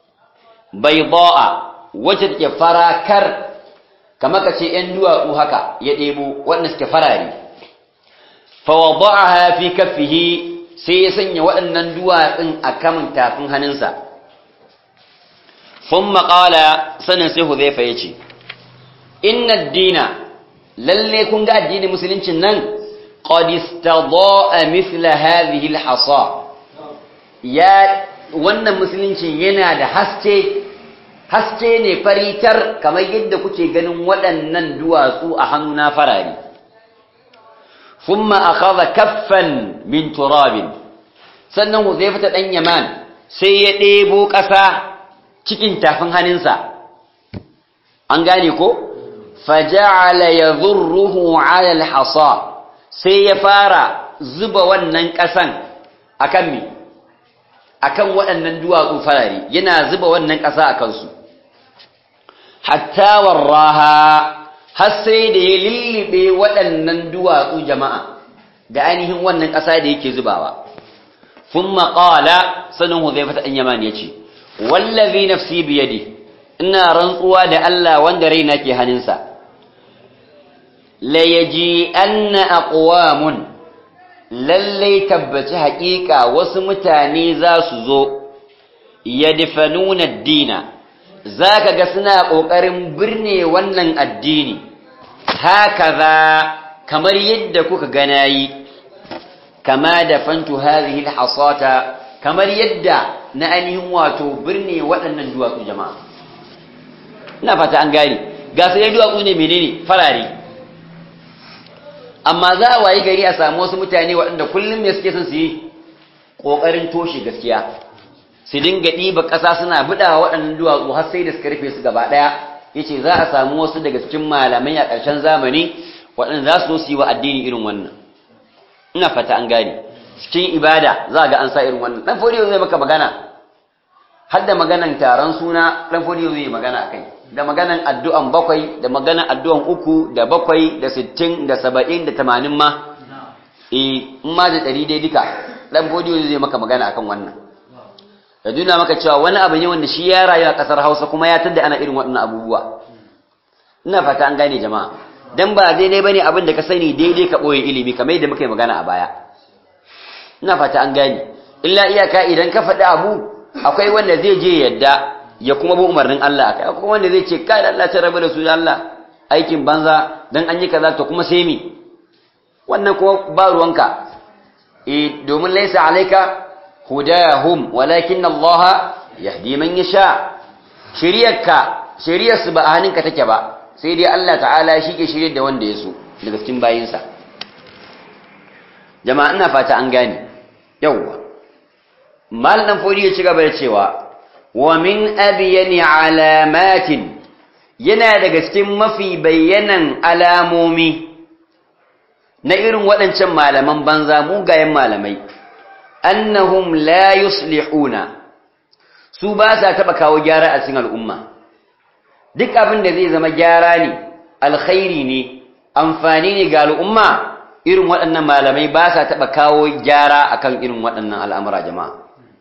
bayda'a wacce take farakar kamar kace ɗan duwatsu haka ya ɗebo wanda suke farare fa wada'aha fi kaffihi sai ya sanya waɗannan duwatsun a kamun tafin hannunsa thumma qala sanan sai Uzaifa yace inna ad-dina lalle kun ga addinin musuluncin nan qad istada'a mithla hadhihi al-hasa ya wannan musuluncin yana da haske haske ne faritar kamar yadda kuke ganin waɗannan duwatsu a hannuna farari thumma akhadha kaffan min turabin sannan Huzaifa ta dan Yaman sai ya ɗebo ƙasa cikin tafin hannunsa an gane ko faja'ala yadhurruhu 'ala al-hasa sai ya fara zuba wannan ƙasan akan me akan waɗannan duwatsu farare yana zuba wannan ƙasa a kansu hatta warraha har sai da ya lullube waɗannan duwatsu jama'a da ainihin wannan ƙasa da yake zubawa thumma qala sanan huzaifa ta yaman yace wallazi nafsi biyadi ina rantsuwa da Allah wanda raina ke hannunsa la yaji anna aqwamun lallai tabbaci haƙiƙa wasu mutane za su zo yadfanuna ad-dina zaka ga suna ƙoƙarin birne wannan addini hakaza kamar yadda kuka gana yi kama da fantu hadhihi al-hasata kamar yadda na ainihin wato birne waɗannan duwatsu jama'a ina fata an gane ga sai duwatsu ne menene farare amma za a wayi gari a samu wasu mutane waɗanda kullum ne suke son su yi ƙoƙarin toshe gaskiya su dinga ɗiba ƙasa suna buɗawa waɗannan duwatsu har sai da suka rufe su gaba ɗaya ya ce za a samu wasu daga cikin malamai a ƙarshen zamani waɗanda za su zo su yi wa addini irin wannan ina fata an gane cikin ibada za a ga an sa irin wannan ɗan fodiyo zai maka magana har da maganan taron suna ɗan fodiyo zai yi magana a kai da maganan addu'an bakwai da maganan addu'an uku da bakwai da sittin da saba'in da tamanin ma in ma da ɗari dai duka ɗan fodiyo zai maka magana akan wannan da duna maka cewa wani abu ne wanda shi ya rayu a ƙasar hausa kuma ya tadda ana irin waɗannan abubuwa ina fata an gane jama'a dan ba daidai bane abin da ka sani daidai ka boye ilimi kamar yadda muka yi magana a baya ina fata an gane illa iyaka idan ka faɗi abu akwai wanda zai je yadda ya kuma bi umarnin Allah akai akwai wanda zai ce kai Allah ta rabu da su da Allah aikin banza dan an yi kaza to kuma sai mi wannan kuma ba ruwanka eh domin laysa alayka hudahum walakin Allah yahdi man yasha shiriyarka shiriyar su ba a hannunka take ba sai dai Allah ta'ala shi ke shirye da wanda ya so daga cikin bayinsa jama'a ina fata an gane yawwa mal dan fodi ya ci gaba da cewa wa min abyani alamatin yana daga cikin mafi bayyanan alamomi na irin waɗancan malaman banza mugayen malamai annahum la yuslihuna su ba sa taɓa kawo gyara a cikin al'umma duk abin da zai zama gyara ne alkhairi ne amfani ne ga al'umma irin waɗannan malamai ba sa taɓa kawo gyara akan irin waɗannan al'amura jama'a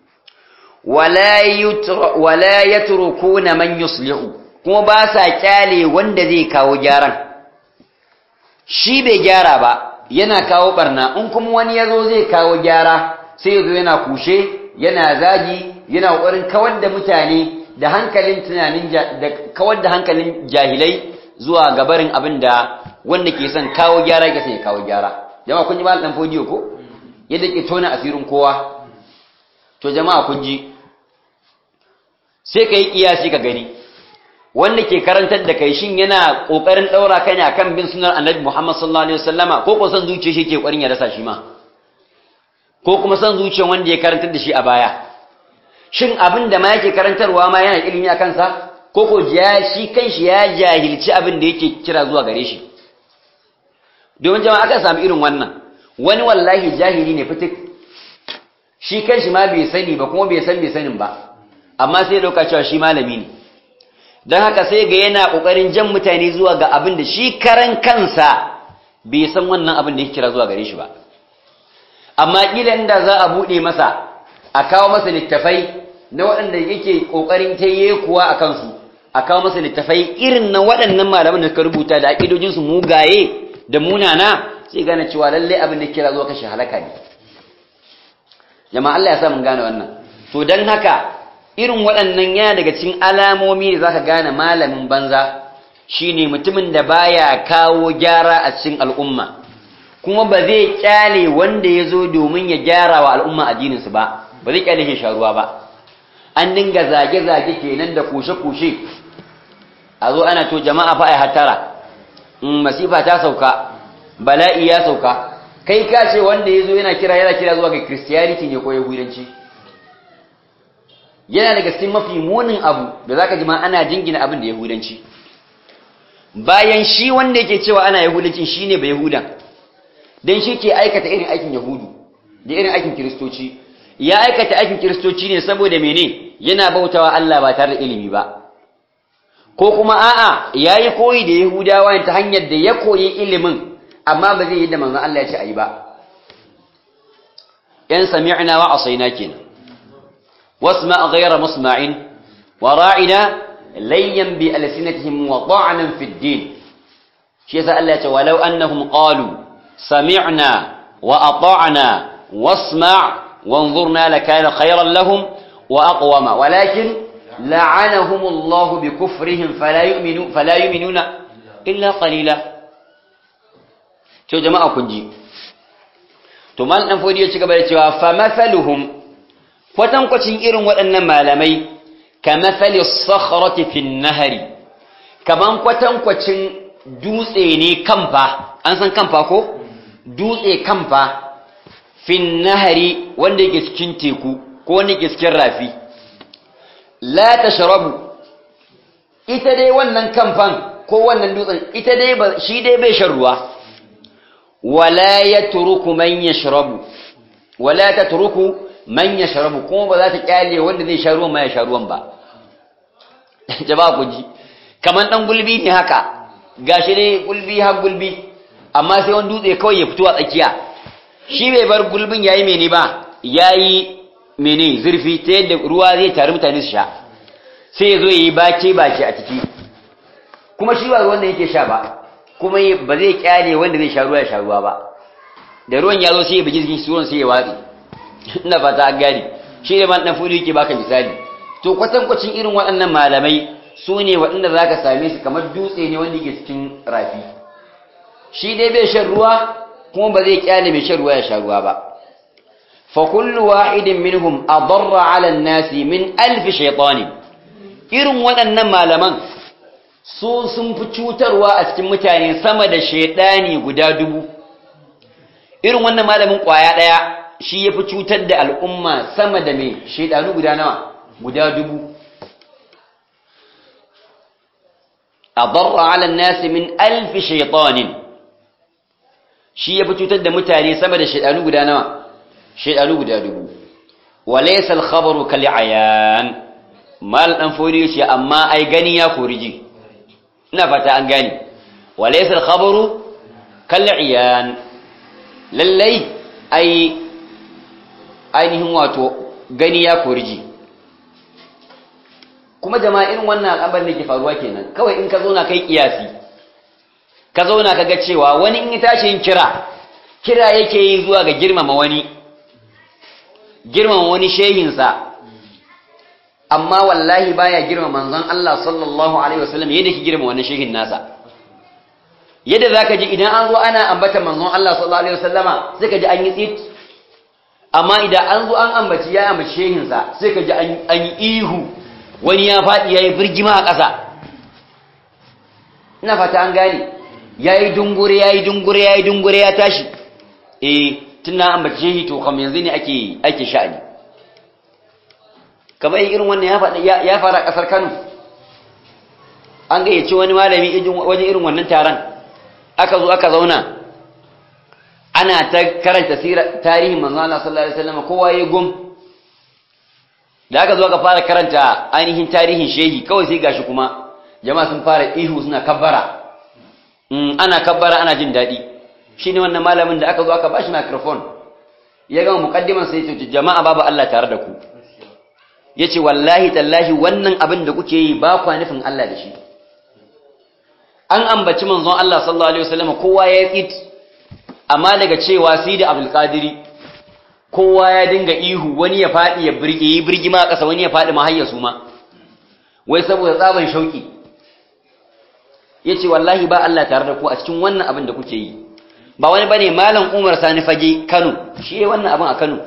wala ya turku na man yuslihu kuma ba sa kyale wanda zai kawo gyaran shi bai gyara ba yana kawo barna in kuma wani ya zo zai kawo gyara sai ya zo yana kushe yana zagi yana ƙoƙarin kawar da mutane da hankalin tunanin da kawar da hankalin jahilai zuwa gabarin abin da wanda ke son kawo gyara yake son ya kawo gyara jama'a kun ji malam dan fodiyo ko yadda ke tona asirin kowa to jama'a kun ji sai kai kiyasi ka gani wanda ke karantar da kai shin yana kokarin daura kai akan bin sunnar annabi Muhammad sallallahu alaihi wasallama ko ko san zuciya shi ke kokarin ya rasa shi ma ko kuma san zuciyar wanda ya karantar da shi a baya shin abin da ma yake karantarwa ma yana ilimi a kansa ko ko ja shi kanshi ya jahilci abin da yake kira zuwa gare shi domin jama'a aka samu irin wannan wani wallahi jahili ne fitik shi kanshi ma bai sani ba kuma bai san bai sanin ba amma sai ya dauka cewa shi malami ne don haka sai ga yana kokarin jan mutane zuwa ga abin da shi karan kansa bai san wannan abin da yake kira zuwa gare shi ba amma kila inda za a bude masa a kawo masa littafai na waɗanda yake kokarin taye kuwa a kansu a kawo masa littafai irin na waɗannan malaman da suka rubuta da aƙidojinsu mugaye da munana sai gane cewa lalle abin da kira zuwa kashe halaka ne jama'a Allah ya sa mun gane wannan to dan haka irin waɗannan yana daga cikin alamomi da zaka gane malamin banza shine mutumin da baya kawo gyara a cikin al'umma kuma ba zai kyale wanda ya zo domin ya gyara wa al'umma addinin su ba ba zai kyale shi sharuwa ba an dinga zage-zage kenan da kushe-kushe a zo ana to jama'a fa ai hatara in masifa ta sauka bala'i ya sauka kai ka ce wanda ya zo yana kira yana kira zuwa ga christianity ne ko yahudanci yana daga cikin mafi munin abu da zaka ji ma ana jingina abin da yahudanci bayan shi wanda yake cewa ana yahudanci shine ba yahudan dan shi ke aikata irin aikin yahudu da irin aikin kiristoci ya aikata aikin kiristoci ne saboda mene yana bautawa Allah ba tare da ilimi ba ko kuma a'a yayi koyi da yahudawa ta hanyar da ya koyi ilimin amma ba zai yi da manzon Allah ya ce ayi ba yan sami'na wa asaina kenan wasma ghayra musma'in wa ra'ina layyan bi alsinatihim wa ta'nan fi ad-din shi yasa Allah ya ce walau annahum qalu sami'na wa ata'na wasma' وانظرنا لكان خيرا لهم وأقوم ولكن لعنهم الله بكفرهم فلا يؤمنون فلا يؤمنون إلا قليلا to jama'a kun ji to mal dan fodi ya ci gaba da cewa fa mathaluhum kwatan kwacin irin waɗannan malamai ka mathali sakhrati fi nahari kaman kwatan kwacin dutse ne kamfa an san kamfa ko dutse kamfa fi nahari wanda yake cikin teku ko wanda yake cikin rafi la tashrabu ita dai wannan kamfan ko wannan dutsen ita dai shi dai bai shan ruwa wala yatruku man yashrabu wala tatruku man yashrabu kuma ba za ta kyale wanda zai sha ruwan ma ya sha ruwan ba jama'a ku ji kaman dan gulbi ne haka gashi ne gulbi har gulbi amma sai wani dutse kawai ya fito a tsakiya shi bai bar gulbin yayi mene ba yayi mene zurfi ta yadda ruwa zai tare mutane su sha sai ya zo yi bake bake a ciki kuma shi ba ruwan da yake sha ba kuma ba zai kyale wanda zai sha ruwa ya sha ruwa ba da ruwan ya zo sai ya bugi jikin ruwan sai ya watsi ina fata an gane shi ne man dan fudu yake baka misali to kwatankwacin irin waɗannan malamai su ne waɗanda za ka same su kamar dutse ne wanda yake cikin rafi shi dai bai shan ruwa kuma ba zai kyale mai shan ruwa ya sha ruwa ba fa kullu wahidin minhum adarra ala an-nasi min alf shaytan irin waɗannan malaman su sun fi cutarwa a cikin mutane sama da shaydani guda dubu irin wannan malamin kwaya daya shi yafi cutar da al'umma sama da mai shaydanu guda nawa guda dubu adarra ala an-nasi min alf shaytanin shi ya fi cutar da mutane sama da shaidanu guda nawa shaidanu guda dubu walaysa al-khabaru kal ayan mal dan fori yace amma ai gani ya koriji ina fata an gani walaysa al-khabaru kal ayan lallai ai ainihin wato gani ya koriji kuma jama'a irin wannan al'amarin da ke faruwa kenan kawai in ka zo na kai kiyasi ka zauna ka ga cewa wani in ya tashi yin kira kira yake yi zuwa ga girmama wani girmama wani shehinsa amma wallahi baya girmama manzon Allah sallallahu alaihi wasallam yadda ke girmama wani shehin nasa yadda zaka ji idan an zo ana ambata manzon Allah sallallahu alaihi wasallama sai ka ji an yi tsit amma idan an zo an ambaci ya ambaci shehinsa sai ka ji an yi ihu wani ya faɗi ya yi birgima a ƙasa ina fata an gane ya yi dungure ya yi dungure ya yi dungure ya tashi eh tuna an bace shi to kam yanzu ne ake ake sha'ani kamar irin wannan ya faɗa ya fara ƙasar Kano an gayyaci wani malami wajen irin wannan taron aka zo aka zauna ana ta karanta tarihin manzo Allah sallallahu alaihi wasallam kowa ya gum da aka zo aka fara karanta ainihin tarihin shehi kawai sai gashi kuma jama'a sun fara ihu suna kabbara ana kabbara ana jin daɗi shi ne wannan malamin da aka zo aka bashi microphone ya gama mukaddiman sai ce jama'a babu Allah tare da ku ya ce wallahi tallahi wannan abin da kuke yi ba kwa nufin Allah da shi an ambaci manzon Allah sallallahu alaihi wasallam kowa ya tsit amma daga cewa sai da Abdul Qadiri kowa ya dinga ihu wani ya faɗi ya birge yi birgima a ƙasa wani ya faɗi mahayya su ma wai saboda tsaban shauki ya ce wallahi ba Allah tare da ku a cikin wannan abin da kuke yi ba wani bane malam Umar Sani Fage Kano shi ya wannan abin a Kano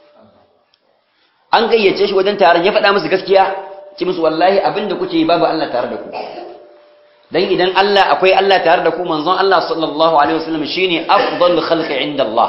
an gayyace shi wajen taron ya faɗa musu gaskiya ci musu wallahi abin da kuke yi babu Allah tare da ku dan idan Allah akwai Allah tare da ku manzon Allah sallallahu alaihi wasallam shine afdal khalqi inda Allah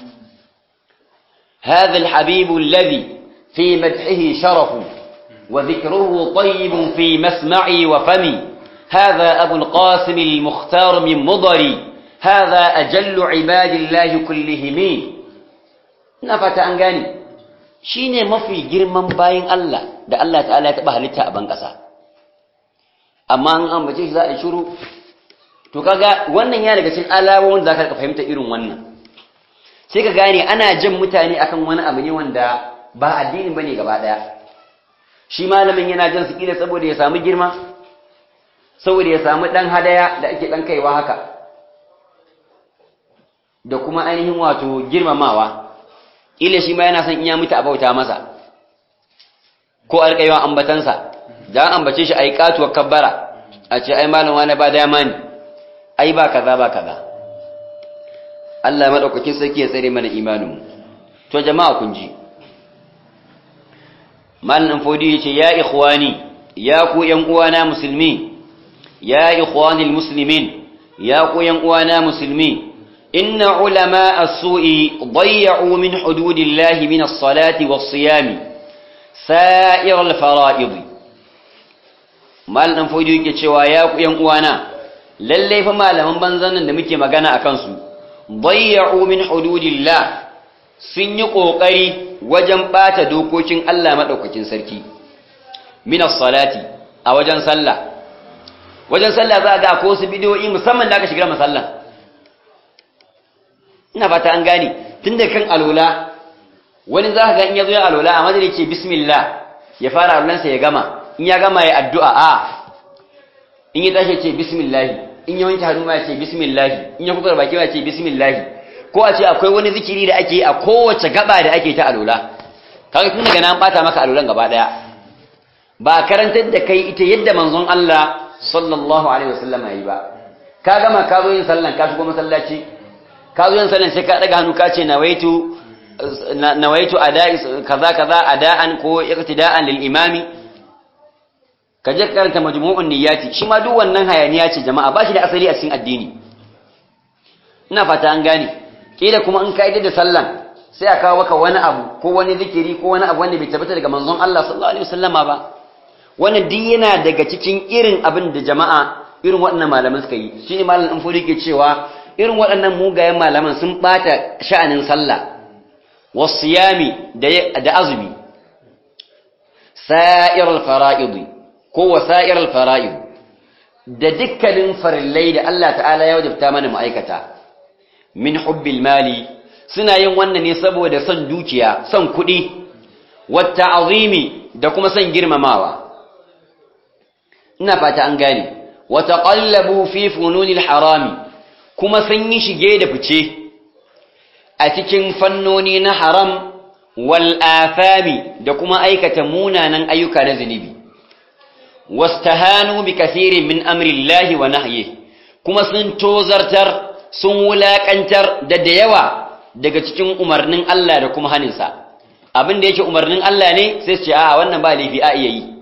هذا الحبيب الذي في مدحه شرف وذكره طيب في مسمعي وفمي هذا أبو القاسم المختار من مضري هذا أجل عباد الله كلهم نفت أنغاني shine mafi girman bayin Allah da Allah ta'ala ya taba halitta a ban ƙasa amma an ambace shi za a shiru to kaga wannan ya daga cikin alamomin da zaka fahimta irin wannan sai ka gane ana jan mutane akan wani abu ne wanda ba addini bane gaba daya shi malamin yana jan su kila saboda ya samu girma saboda ya samu ɗan hadaya da ake ɗan kaiwa haka da kuma ainihin wato girmamawa ila shi ma yana son iya mutu a bauta masa ko alƙaiwa ambatansa da an ambace shi a yi katuwar kabbara a ce ai malam wani ba dama ne ai ba kaza ba kaza Allah maɗaukakin sarki ya tsare mana imaninmu to jama'a kun ji malam fodi ya ce ya ikhwani ya ku ƴan uwana musulmi يا إخواني المسلمين يا قوين وانا مسلمين إن علماء السوء ضيعوا من حدود الله من الصلاة والصيام سائر الفرائض ما لن فوجي كتشوا يا قوين وانا للي فما لمن بنزن نمكي مغانا أكنسو ضيعوا من حدود الله sun yi ƙoƙari wajen ɓata dokokin Allah maɗaukakin sarki minas salati a wajen sallah wajen sallah za a ga ko su bidiyoyi musamman da aka shiga masallan ina fata an gane tun da kan alola wani za ka ga in ya zo ya alola a madari ce bismillah ya fara alolansa ya gama in ya gama ya addu'a a in ya tashi ce bismillah in ya wanke hannu ma ya ce bismillah in ya kuka baki ma ya ce bismillah ko a ce akwai wani zikiri da ake a kowace gaba da ake ta alola kaga tun daga nan bata maka alolan gaba daya ba karantar da kai ita yadda manzon Allah sallallahu alaihi wasallam yayi ba ka gama ka zo yin sallan ka shigo masallaci ka zo yin sallan sai ka daga hannu ka ce nawaitu nawaitu ada'i kaza kaza ada'an ko iqtida'an lil imami ka je karanta majmu'un niyyati shi ma duk wannan hayaniya ce jama'a ba shi da asali a cikin addini ina fata an gane kila kuma in ka da sallan sai a kawo maka wani abu ko wani zikiri ko wani abu wanda bai tabbata daga manzon Allah sallallahu alaihi wasallama ba wannan duk yana daga cikin irin abin da jama'a irin waɗannan malaman suka yi shine malamin furi ke cewa irin waɗannan mugayen malaman sun bata sha'anin sallah wasiyami da azumi sa'ir al-fara'id ko wasa'ir al-fara'id da dukkanin farillai da Allah ta'ala ya wajabta mana ma'aikata min hubbil mali suna yin wannan ne saboda son dukiya son kuɗi wata azimi da kuma son girmamawa ina fata an gane wata ƙallabu fi fununil harami kuma sun yi shige da fice a cikin fannoni na haram wal afami da kuma aikata munanan ayyuka na zunubi wastahanu bi kasirin min amrillahi wa nahyi kuma sun tozartar sun wulakantar da da yawa daga cikin umarnin Allah da kuma haninsa abin da yake umarnin Allah ne sai su ce a wannan ba laifi a iya yi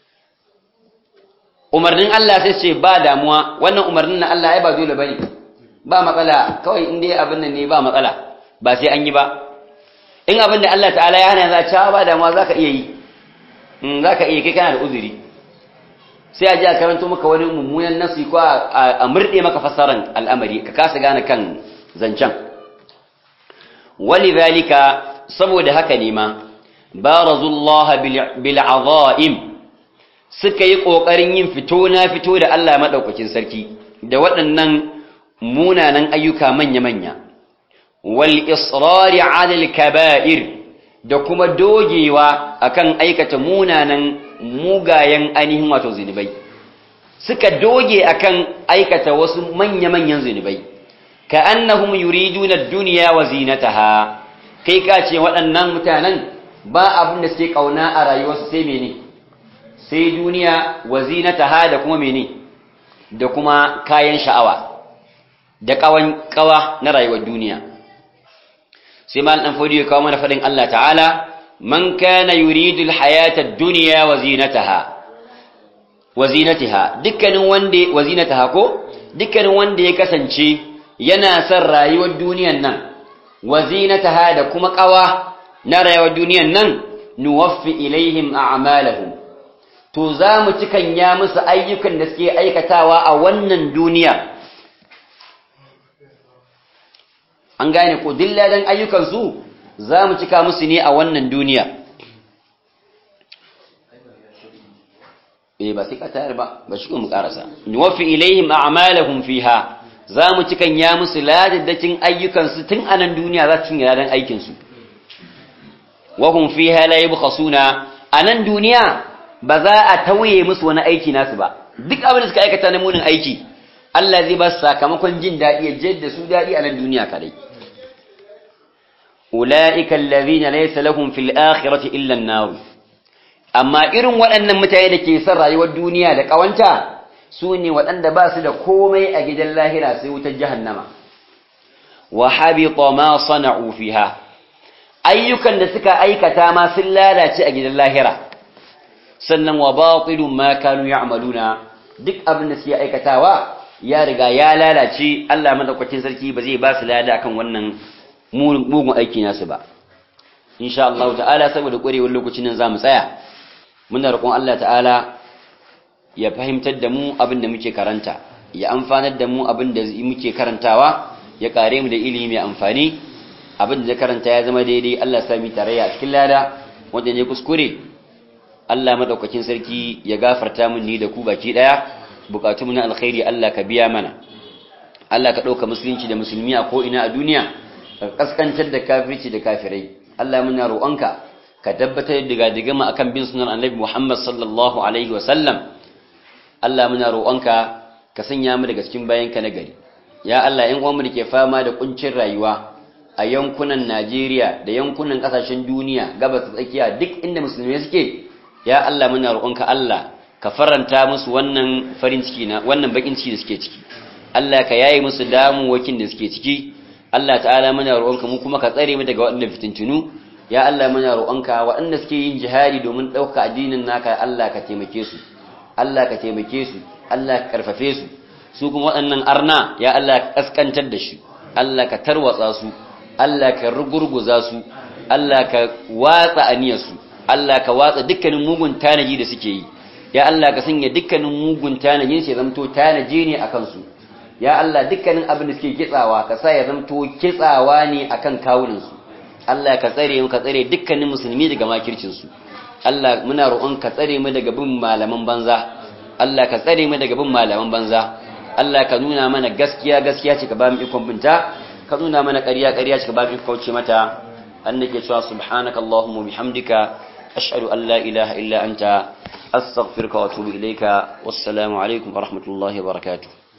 umarnin Allah sai su ce ba damuwa wannan umarnin na Allah ai ba dole bane ba matsala kawai in dai abin nan ne ba matsala ba sai an yi ba in abin da Allah ta'ala ya hana za a ba damuwa zaka iya yi in zaka iya kai kana da uzuri sai a ji a karanto maka wani mummunan nasi ko a murɗe maka fassaran al'amari ka kasa gane kan zancen walidhalika saboda haka ne ma barazullah bil azaim suka yi kokarin yin fito na fito da Allah madaukakin sarki da waɗannan munanan ayyuka manya manya wal israri ala al kaba'ir da kuma dogewa akan aikata munanan mugayen ainihin wato zinubai suka doge akan aikata wasu manya manyan zinubai ka annahum yuriduna ad-dunya wa zinataha kai ka ce waɗannan mutanen ba abin da suke kauna a rayuwarsu sai mene sai duniya wa zinataha da kuma mene da kuma kayan sha'awa da kawan kawa na rayuwar duniya sai mal dan fodi ya kawo mana fadin Allah ta'ala man kana yuridu al-hayata ad-dunya wa zinataha wa zinataha dukkanin wanda wa zinataha ko dukkanin wanda ya kasance yana son rayuwar duniyan nan wa zinataha da kuma kawa na rayuwar duniyan nan nuwaffi ilaihim a'malahum to za mu cikan ya musu ayyukan da suke aikatawa a wannan duniya an gane ko dilladan ayyukan su za mu cika musu ne a wannan duniya eh ba sai ka tayar ba ba shi mu karasa nuwaffi ilaihim a'malahum fiha za mu cikan ya musu ladaddakin ayyukansu tun a nan duniya za su cinye ladan aikinsu wahun fi halaye bukhasuna a nan duniya ba za a tauye musu wani aiki nasu ba duk abin da suka aikata na munin aiki Allah zai ba su sakamakon jin daɗi ya jadda su daɗi a nan duniya kadai ula'ika allazina laysa lahum fil akhirati illa an-nar amma irin waɗannan mutane da ke son rayuwar duniya da ƙawanta su ne waɗanda ba su da komai a gidan lahira sai wutar jahannama wa habita ma sana'u fiha ayyukan da suka aikata ma sun lalace a gidan lahira sannan wa batilun ma kanu ya'maluna duk abin da suke aikatawa ya riga ya lalace Allah madaukakin sarki ba zai ba su lada akan wannan mugun aiki nasu ba insha Allah ta'ala saboda ƙwarewar lokacin nan zamu tsaya muna roƙon Allah ta'ala ya fahimtar da mu abin da muke karanta ya amfanar da mu abin da muke karantawa ya kare mu da ilimi mai amfani abin da karanta ya zama daidai Allah ya sami tarayya a cikin lada wanda ne kuskure Allah madaukakin sarki ya gafarta mun ni da ku baki daya bukatu mu na alkhairi Allah ka biya mana Allah ka dauka musulunci da musulmi a ko ina a duniya ka kaskantar da kafirci da kafirai Allah muna roƙonka ka tabbatar da diga mu akan bin sunan Annabi Muhammad sallallahu alaihi wa sallam Allah muna roƙonka ka sanya mu daga cikin bayanka na gari ya Allah in uwanmu da ke fama da kuncin rayuwa a yankunan Najeriya da yankunan kasashen duniya gabas da tsakiya duk inda musulmai suke ya Allah muna roƙonka Allah ka faranta musu wannan farin ciki na wannan bakin ciki da suke ciki Allah ka yaye musu damuwakin da suke ciki Allah ta'ala muna roƙonka mu kuma ka tsare mu daga waɗannan fitintunu ya Allah muna roƙonka waɗanda suke yin jihadi domin ɗauka addinin naka Allah ka taimake su Allah ka taimake su Allah ka karfafe su su kuma waɗannan arna ya Allah ka kaskantar da shi Allah ka tarwatsa su Allah ka rugurguza su Allah ka watsa aniyarsu Allah ka watsa dukkanin mugun tanaji da suke yi ya Allah ka sanya dukkanin mugun tanajin sai zamto tanaji ne akan su ya Allah dukkanin abin da suke kitsawa ka sa ya zamto kitsawa ne akan kawunan su Allah ka tsare mu ka tsare dukkanin musulmi daga makircin su Allah muna roƙon ka tsare mu daga bin malaman banza Allah ka tsare mu daga bin malaman banza Allah ka nuna mana gaskiya gaskiya ce ka ba mu ikon binta ka nuna mana ƙarya ƙarya ce ka ba mu ikon kauce mata annake cewa subhanaka allahumma bihamdika ashhadu an la ilaha illa anta astaghfiruka wa atubu ilayka wassalamu alaikum wa rahmatullahi wa barakatuh